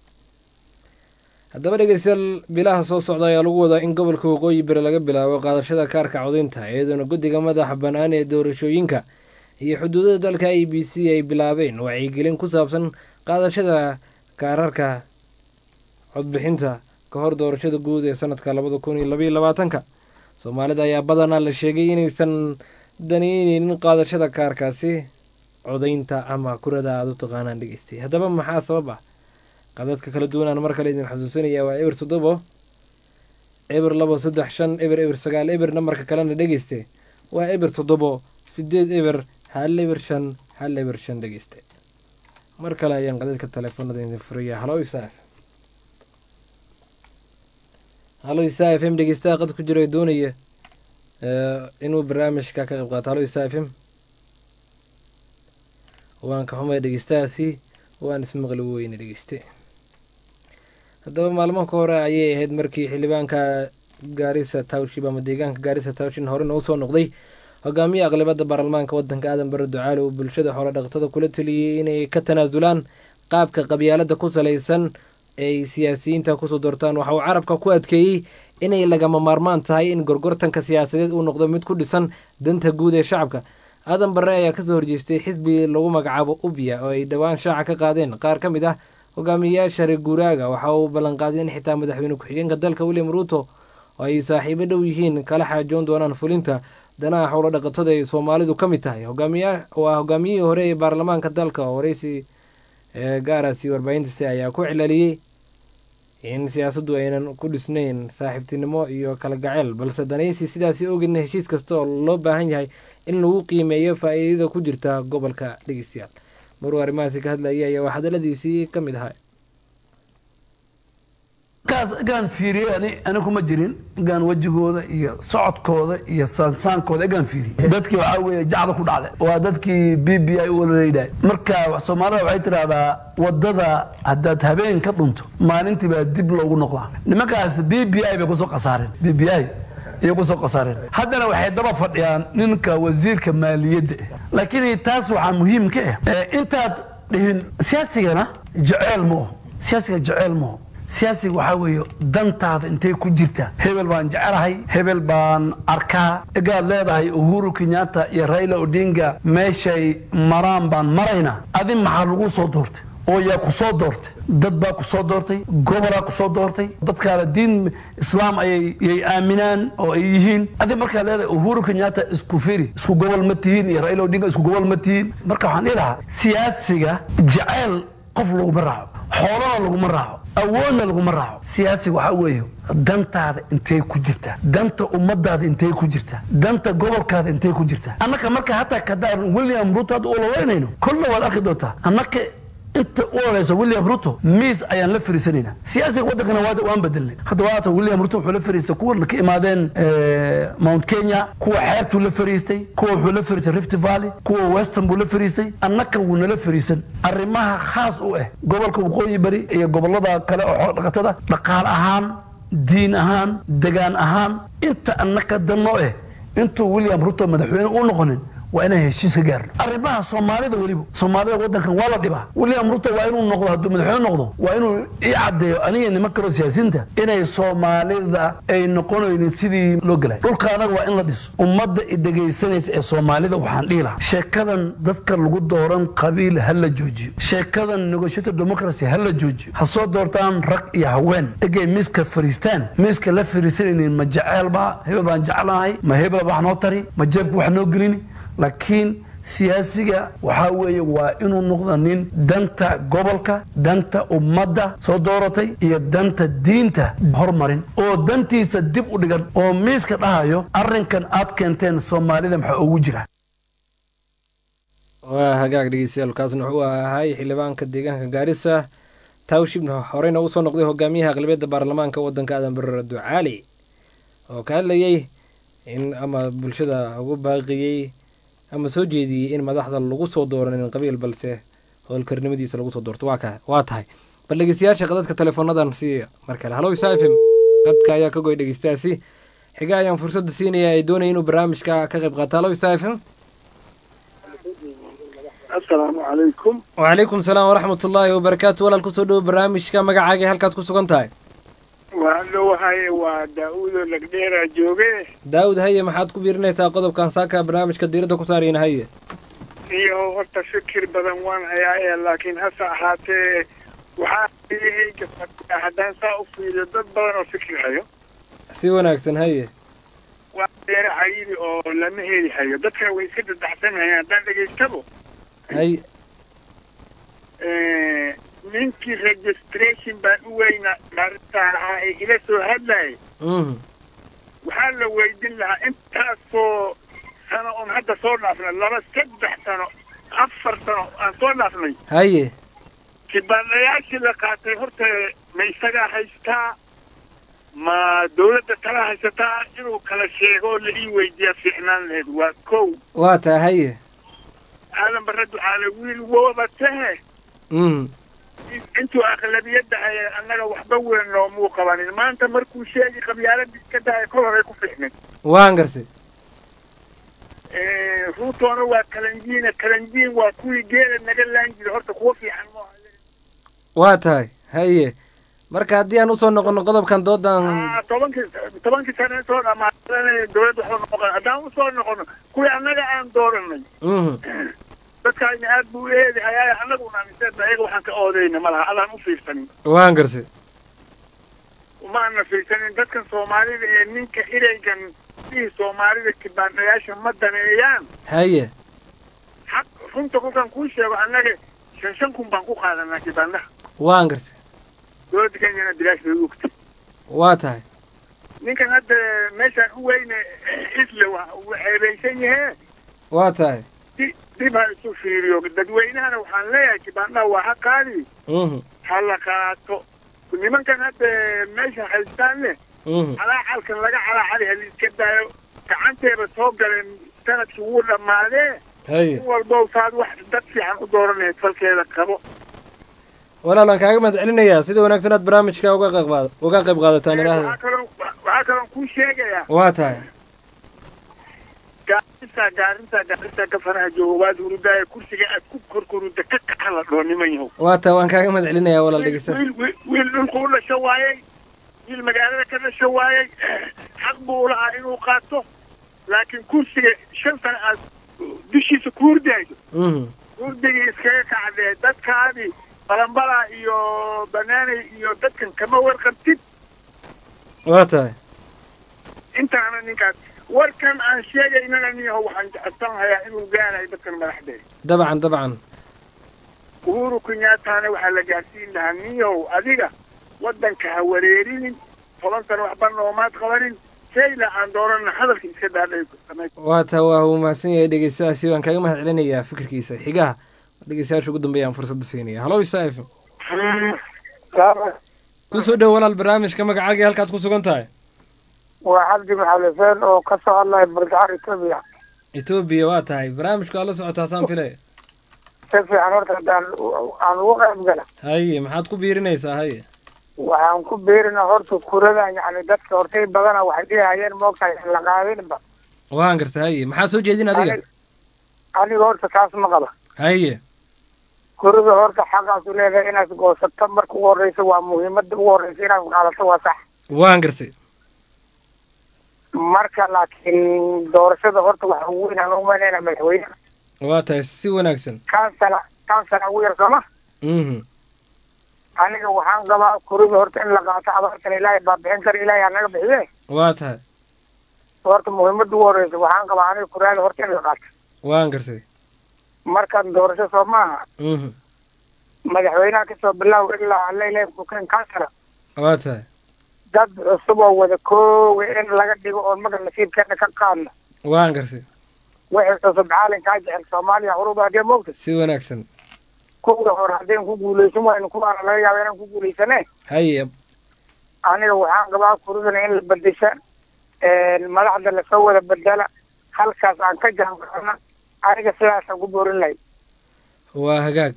haddaba dhegeystayaal bilaha soo socda ayaa lagu wadaa in gobolka waqooyi bari laga bilaabo qaadashada kaarka codaynta iyadoona guddiga madaxa bannaan ee doorashooyinka iyo xuduudada dalka i b c ay bilaabeen wacyigelin ku saabsan qaadashada kaararka codbixinta ka hor doorashada guud ee sanadka labada kun iyo labaiyo labaatanka soomaalida ayaa badanaa la sheegay inaysan danayneynin qaadashada kaarkaasi codaynta ama kurada aada u taqaanaan dhegeystay haddaba maxaa sabab ah qadadka kala duwanaan mar kale idin xasuusinaya waa eber toddobo eber labo saddex shan eber eber sagaal eber nambarka kalena dhegeyste waa eber toddobo sideed eber hal eber shan hal eber shan dhegeyste mar kale ayaan qadadka teleefonada idin furaya halo isaaf halo isa f m dhegeystaha qad ku jira ee doonaya inuu barnaamijka ka qayb qaato halo isa f m waan ka xumay dhegeystahaasi waan ismaqli weyne dhegeyste haddaba maalmo ka hore ayay ahayd markii xildhibaanka gaarisa towship ama deegaanka gaarisa towshin horena usoo noqday hogaamiye aqlabada baarlamaanka wadanka aadan bare ducaale uu bulshada xoolo dhaqatada kula taliyey inay ka tanaasulaan qaabka qabyaalada ku salaysan ay siyaasiyiinta kusoo doortaan waxa uu carabka ku adkeeyey inay lagama maarmaan tahay in gorgortanka siyaasadeed uu noqdo mid ku dhisan danta guud ee shacabka aadan barre ayaa kasoo horjeestay xisbi lagu magacaabo ubya oo ay dhowaan shaaca ka qaadeen qaar ka mid ah hogaamiyeyaasha reer guuraaga waxa uu ballanqaaday in xitaa madaxweyne ku-xigeenka dalka william ruuto oo ay saaxiibo dhow yihiin kala xaajoon doonaan fulinta danaha xoolo dhaqatada ay soomaalidu ka mid tahay hogaamiya waa hogaamiyihii hore ee baarlamaanka dalka oo wareysi ee gaarasi warbaahintiisa ayaa ku cilaliyey in siyaasaddu aynan ku dhisnayn saaxiibtinimo iyo kala gaceyl balse danaysi sidaasi ogedna heshiis kasta oo loo baahan yahay in lagu qiimeeyo faa'iidada ku jirta gobolka dhegeystayaal maruu arrimahaasi ka hadlayay ayaa waa hadaladiisii ka mid ahaa kaas egaan fiiriyey ani ani kuma jirin egaan wejigooda iyo socodkooda iyo saansaankooda egaan fiiriyey dadkii waxaa weeye jacda ku dhacday waa dadkii b b i u walalaydahay marka soomaalida waxay tidhahdaa wadada haddaad habeen ka dhunto maalintii baa dib loogu noqdaa nimankaas b b i bay kusoo qasaareen b b i ayay kusoo qasaareen haddana waxay daba fadhiyaan ninka wasiirka maaliyadda ah laakiin taas waxaa muhiim ka ah intaad dhihin siyaasigana jeceel ma oho siyaasiga jeceel ma oho siyaasiga waxaa weeye dantaada intay ku jirta hebel baan jecelahay hebel baan arkaa egaad leedahay uhuru kenyatta iyo raila odinga meeshay maraan baan maraynaa adi maxaa lagu soo doortay oo yaa ku soo doortay dad baa ku soo doortay gobolaa ku soo doortay dadkaana diin islaam ayay yay aaminaan oo ay yihiin adi markaa leedahay uhuru kenyatta isku firi isku gobol ma tihiin iyo raila odinga isku gobol ma tihiin marka waxaan dhihi lahaa siyaasiga jeceyl qof laguma raaco xoolana laguma raaco awoodna laguma raaco siyaasiga waxaa weeye dantaada intay ku jirtaa danta ummadaada intay ku jirtaa danta gobolkaada intay ku jirtaa annaka marka hataa kadaan william ruto hadda ololeynayno kolla waad arki doontaa annaka inta u oleyso william ruto miis ayaan la fariisanaynaa siyaasiga waddankana waa- waan bedelnay hadda waata william ruto wuxuu la fariistay kuwa ka imaadeen eh, mount kenya kuwa xeebtuu la fariistay kuwa wuxuu la fariistay rift valley kuwa western buu la fariistay annaka wuu nala fariisan arrimaha khaas u ah gobolka waqooyi bari iyo gobolada kale oo xoolo dhaqatada dhaqaale ahaan diin ahaan degaan ahaan inta annaka danno ah intuu william ruto madaxweyne u noqonin waa inaan heshiis ka gaarno arrimaha soomaalida weliba soomaalida waddankan waa la dhibaa william ruto waa inuu noqdo hadduu madaxweyne noqdo waa inuu ii caddeeyo aniga niman kaloo siyaasiyiinta inay soomaalida ay noqonaynin sidii loo gelay dhulka anaga waa in la dhiso ummadda i dhegaysanaysa ee soomaalida waxaan dhihi lahaa sheekadan dadka lagu dooran qabiil ha la joojiyo sheekadan negotiator democracy ha la joojiyo ha soo doortaan rag iyo haween egay miiska fariistaan miiska la fariisanaynin ma jeceel baa hebel baan jeclahay ma hebel wax noo tari ma jeebka wax noo gelini laakiin siyaasiga waxaa weeye waa inuu noqdo nin danta gobolka danta ummadda soo dooratay iyo danta diinta hormarin oo dantiisa dib u dhigan oo miiska dhahayo arrinkan aad keenteen soomaalida maxaa ugu jira waa hagaag dhegeystayaal kaasna wuxuu ahay xildhibaanka deegaanka gaarisa tawshibna horeyna uu soo noqday hogaamiyaha aqlabiyadda baarlamaanka waddanka aadan barre ducaali oo ka hadlayey in ama bulshada ugu baaqiyey ama soo jeediyey in madaxda lagu soo dooranin qabiil balse howlkarnimadiisa lagu soo doorto waa ka waa tahay bal dhegeystayaasha qadadka teleefoonadan si mar kale halow isa f m qadka ayaa ka goy dhegeystayaasi xiga ayaan fursadda siinaya ay doonaya inuu barnaamijka ka qayb qaato halow isa f m asalaamu calaykum wacalaykum salaam waraxmat ullaahi wabarakaatu walaal kusoo dhowo barnaamijka magacaaga halkaad ku sugan tahay waa dhowahay waa daa-uudoo lagdheeraa jooge daawud haye maxaad ku biirinaysaa qodobkan saaka barnaamijka diiradda ku saarayna haye iyo horta fikir badan waan hayaa laakiin hase ahaatee waxaa iyahayga fadhiya haddaan saa u fiiriyo dad badan oo fikir hayo si wanaagsan haye waa deere cayidi oo lama heli hayo dadkana way iska dadaxsanayaan haddaan dhegaystabo haye Eh, ninkii registration baan u weyna maarintaan ahaa ee ila soo hadlayay mhm waxaa la weydin lahaa intaasoo sano oon hadda soo dhaafnay laba saddex sano afar sano aan soo dhaafnay haye kibaanayaashii la qaatay horta ma isagaa haystaa ma dawladda kala haysataa inuu kala sheego oo la ii weydiiyaa fiicnaan lahayd waa kow waa tahay haye aadan barre ducaale wiil wooba tahe mhm intuu aqlabiyadda haya annaga waxba weyn noomuu qabanin maanta markuu sheegi qabyaaladii iska daaya kol horay ku fiicnay waan gartay ruutoona waa kalanjiina kalanjiin waa kuwii geela naga laan jiray horta kuwa fiican ma waa tahay haye marka haddii aan usoo noqono qodobkan doodan aha tobankii tobankii sane soo dhamaadanay dawladda waxba noqon haddaan usoo noqono kuwii annaga aan dooranay mhm dadkaayna aad buu u eedi hayaa annaguna aaminsan ayaga waxaan ka oodayna ma laha adaan u fiirsanin waan gartay umaana fiirsanin dadkan soomaalida ee ninka ereygan dihii soomaalida kibaanayaasha ma daneeyaan haye xaq runta kolkaan kuu sheego annaga shan shan kun baan ku qaadanaa kibaanaha waan gartay dowladda kenyana bilaash bay u ogtay waa tahay ninkan hadda meeshaan u weyne isle wa uu ceebaysan yahee waa tahay di- dib ha isu fiiriyo dadweynahana waxaan leeyahay kibaanaha waa ha qaadi mhm ha la qaato nimankan hadda meesha haystaanne mhm calaacalkan laga calaacali ha liiska daayo gacanteeba soo galeen sanadkii wuu dhammaadee haye in walbow saad wax dad fiican u dooranayd falkeeda qabo walaalaan kaaga mahad celinayaa sida wanaagsan aad barnaamijka uga qayb qaada uga qayb qaadataan waxaa idhaahda kaloo waxaa kaloon kuu sheegayaa waa tahay gaarisa gaarisa gaarisa gafanaha jooga waad hurudaaya kursiga aad ku korkoruda ka kaca la dhoo niman yahow waa tahay waan kaaga mahad celinayaa walaal dhegeystaas wiil wiil- wiil dhulku u dhasho waayey wiil magaalada ka dhasho waayey xaq buu ulahaa inuu qaato laakiin kursiga shan sana aad dushiisa ku hurdayso mhm hurdigii iskaga kacdee dadkaadii balambala iyo banaanay iyo dadkan kama warqabtid waa tahay intaana ninkaas warkan aan sheegaynana niyaho waxaan jecessan hayaa inuu gaarayo dadkan madaxdeeda dabcan dabcan uhuru kenyaatana waxaa la gaarsiin lahaa niyow adiga waddanka ha wareerinin toban sano waxba noomaad qabanin shayla aan doonana hadalka iska daadhay waa tahay waa uu mahadsan yahay dhegeystahaasi waan kaaga mahad celinayaa fikirkiisa xigaha dhegeystayaasha ugu dambeeya aan fursadda siinaya halo isaif kusoo dhow walaal barnaamijka magacaaga halkaad ku sugan tahay waa cabdi maxalifeen oo ka soo hadlaya bargacar etoobiya etoobiya waa tahay barnaamijku aad la socotaa saan filaya si fiican horta haddaan aan ugu qayb gala haye maxaad ku biirinaysaa haye waxaan ku beerina horta kuradan yani dadka hortay badana waxay dhihayeen moogtahay in la qaadinba waan garta haye maxaa soo jeedin adiga aniga horta taas ma qaba haye kurada horta xaqaasu leedahay inaad goosato marka ugu horreysa waa muhiimada ugu horreysa inaad qaadato waa sax waan gartay marka laakiin doorashada horta waxa ugu weyn aan umaynayna madaxweyne waa tahay si wanaagsan kansala kansala ugu yar sooma mhm aniga waxaan qabaa kurada horta in la qaato abaartan ilaahay baa bixin kara ilaahay anaga bixiye waa tahay horta muhiimada ugu horreysa waxaan qabaa aniga kuraada horta in la qaato waan gartay markaan doorasho soo maaha mhm madaxweynaha kasoo bilow ilaa alla ilaahay kuken kansala waa tahay dad cusub oo wada koowe in laga dhigo oon maga nasiibkeena ka qaadno waan gartay wixii cusub caalinkaa jecel soomaaliya huruba haddee moogta si wanaagsan kuwii hore haddeen ku guulaysan waynu kuwaana laga yaaba inaan ku guulaysane haye aniga waxaan qabaa kuridana in la bedesha madaxda lasoo wada bedela halkaas aan ka jaanqaadna aniga sidaasaan ku boorin lahay waa hagaag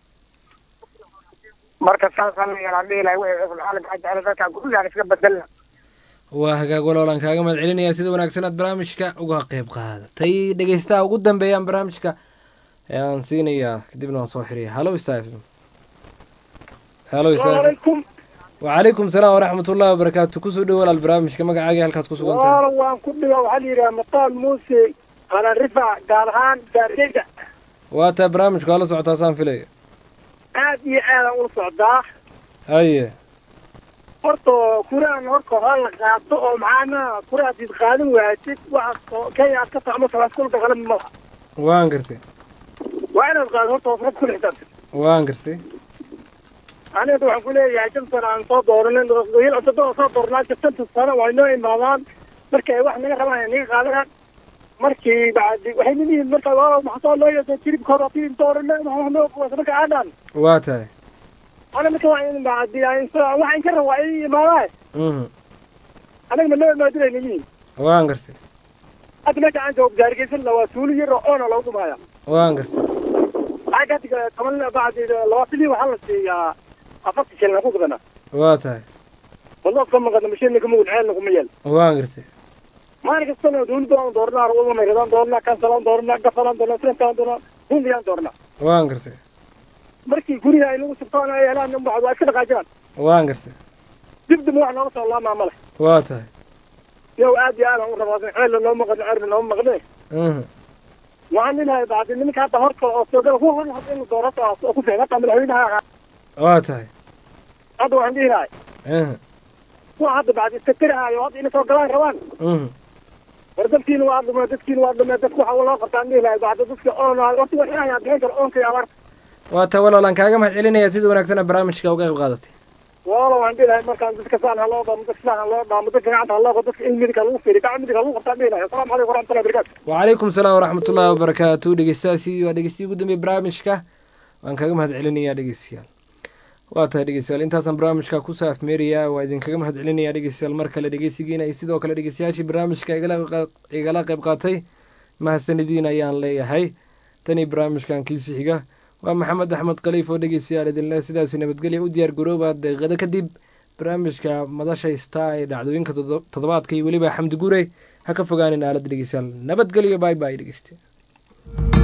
marka saasaan la yeelaan dhihi lahay wixii cusub caalinkaa jecel dadkaan kurigaan iska bedelna waa hagaag waloolaan kaaga mahad celinayaa sida wanaagsan aad barnaamijka uga qayb qaadatay dhegeystaha ugu dambeeyaan barnaamijka ayaan siinayaa kadibna waan soo xiriya halo isaif halo isaif Waalaikum. wacalaykum salaam waraxmatullahi wabarakaatu kusoo dhow walaal barnaamijka magacaaga halkaad ku sugan tahay walaal waan ku dhiga waxaa la yidhaha maqaal muuse qalan rifac gaar ahaan gaargeyda waa tahay barnaamijku hala socotaa saan filaya aad iyo aadaan ula socdaa haye horta kuraan horta hore la qaato oo maxaana kura hadiid qaadan waaysid waxaad kenya aad ka tacmo salaaskulka kale malaha waan gartay waa inaad qaado horta hoos rab ku lixdan waan gartay aniga waxaan ku leeyahay shan sano aan soo dooranin wiil cusubada soo dooranaa shanta sano waa inoo imaadaan markii ay wax naga rabaan ay naga qaadanaan markii bacdi waxay leeyihiin marka waa maxaa loo yeesay jiribka hore tiin doorana maxaa noo kuwaas marka aadaan waa tahay ana marka waa in bacdi waxaan ka rabaa ay imaadaan mhm anaga ma noo imaadinay leeyihiin waan gartay hadda meesha aan joogo gaargeysan waa suuli yar oo oona loogu maaya waan gartay waxaa ka diga toban bacdi labaatan iyo waxaa la siiyaa afarta shilin ku gadana waa tahay والله كم قد مشينا كم ودعين لكم يل waan gartay ما أنا كستنا دون دون دورنا روضنا ميردان دورنا كنسلان دورنا قفلان دورنا سنتان دورنا دون ديان دورنا waan gartay مركي قولي هاي لو سبطان هاي هلان نمبع واحد كده قاجان waan gartay جبد موح نرسل الله ما ملح waa tahay يو آدي أنا ورباطين حيل لو مغد عرب لو مغدي mhm وعن لها بعد منك هذا هرك أو سوقل هو هو حط إنه دورته أو كفي نقطع من الحين waa tahay هذا وعندي هاي mhm هو هذا بعد السكر هاي وهذا إنه سوقلان روان mhm war dadkiina waa dhumee dadkiina waa dhumee dadku waxa loo qabtaan dhihi lahay bacda dadka oon horta wax inaan bixin karo oonka iyo abaarta waa ta walaalaan kaaga mahad celinaya sida wanaagsan barnaamijka uga qayb qaadatay wala waan dhihi lahay markaan dadka saan ha loo dhaamo dadka saan ha loo dhaamo dadka gacanta ha loo qabo dadka in midiga lagu fiiriyo gacan midiga lagu qabtaan dhihi lahay asalaamu calaykum waraxmatullahi wabarakaatu وعليكم السلام ورحمة الله وبركاته dhegeystayaasi waa dhegeystiyi ugu dambeeyay barnaamijka waan kaga mahad celinayaa dhegeystayaal waa tahay dhegeystayaal intaasaan barnaamijka ku saafmeerayaa waa idinkaga mahad celinayaa dhegeystayaal mar kale dhegeysigiina iyo sidoo kale dhegeystayaashii barnaamijka igala qa- igala qayb qaatay mahadsanidin ayaan leeyahay tanii barnaamijkan kiisi xiga waa maxamed axmed khaliif oo dhegeystayaal idinle sidaasi nabadgelya u diyaar garooba daqiiqado kadib barnaamijka madasha star ee dhacdooyinka todo- toddobaadka iyo weliba xamdi gure ha ka fogaanin aaladda dhegeystayaal nabadgelyo bye bye dhegeystayaal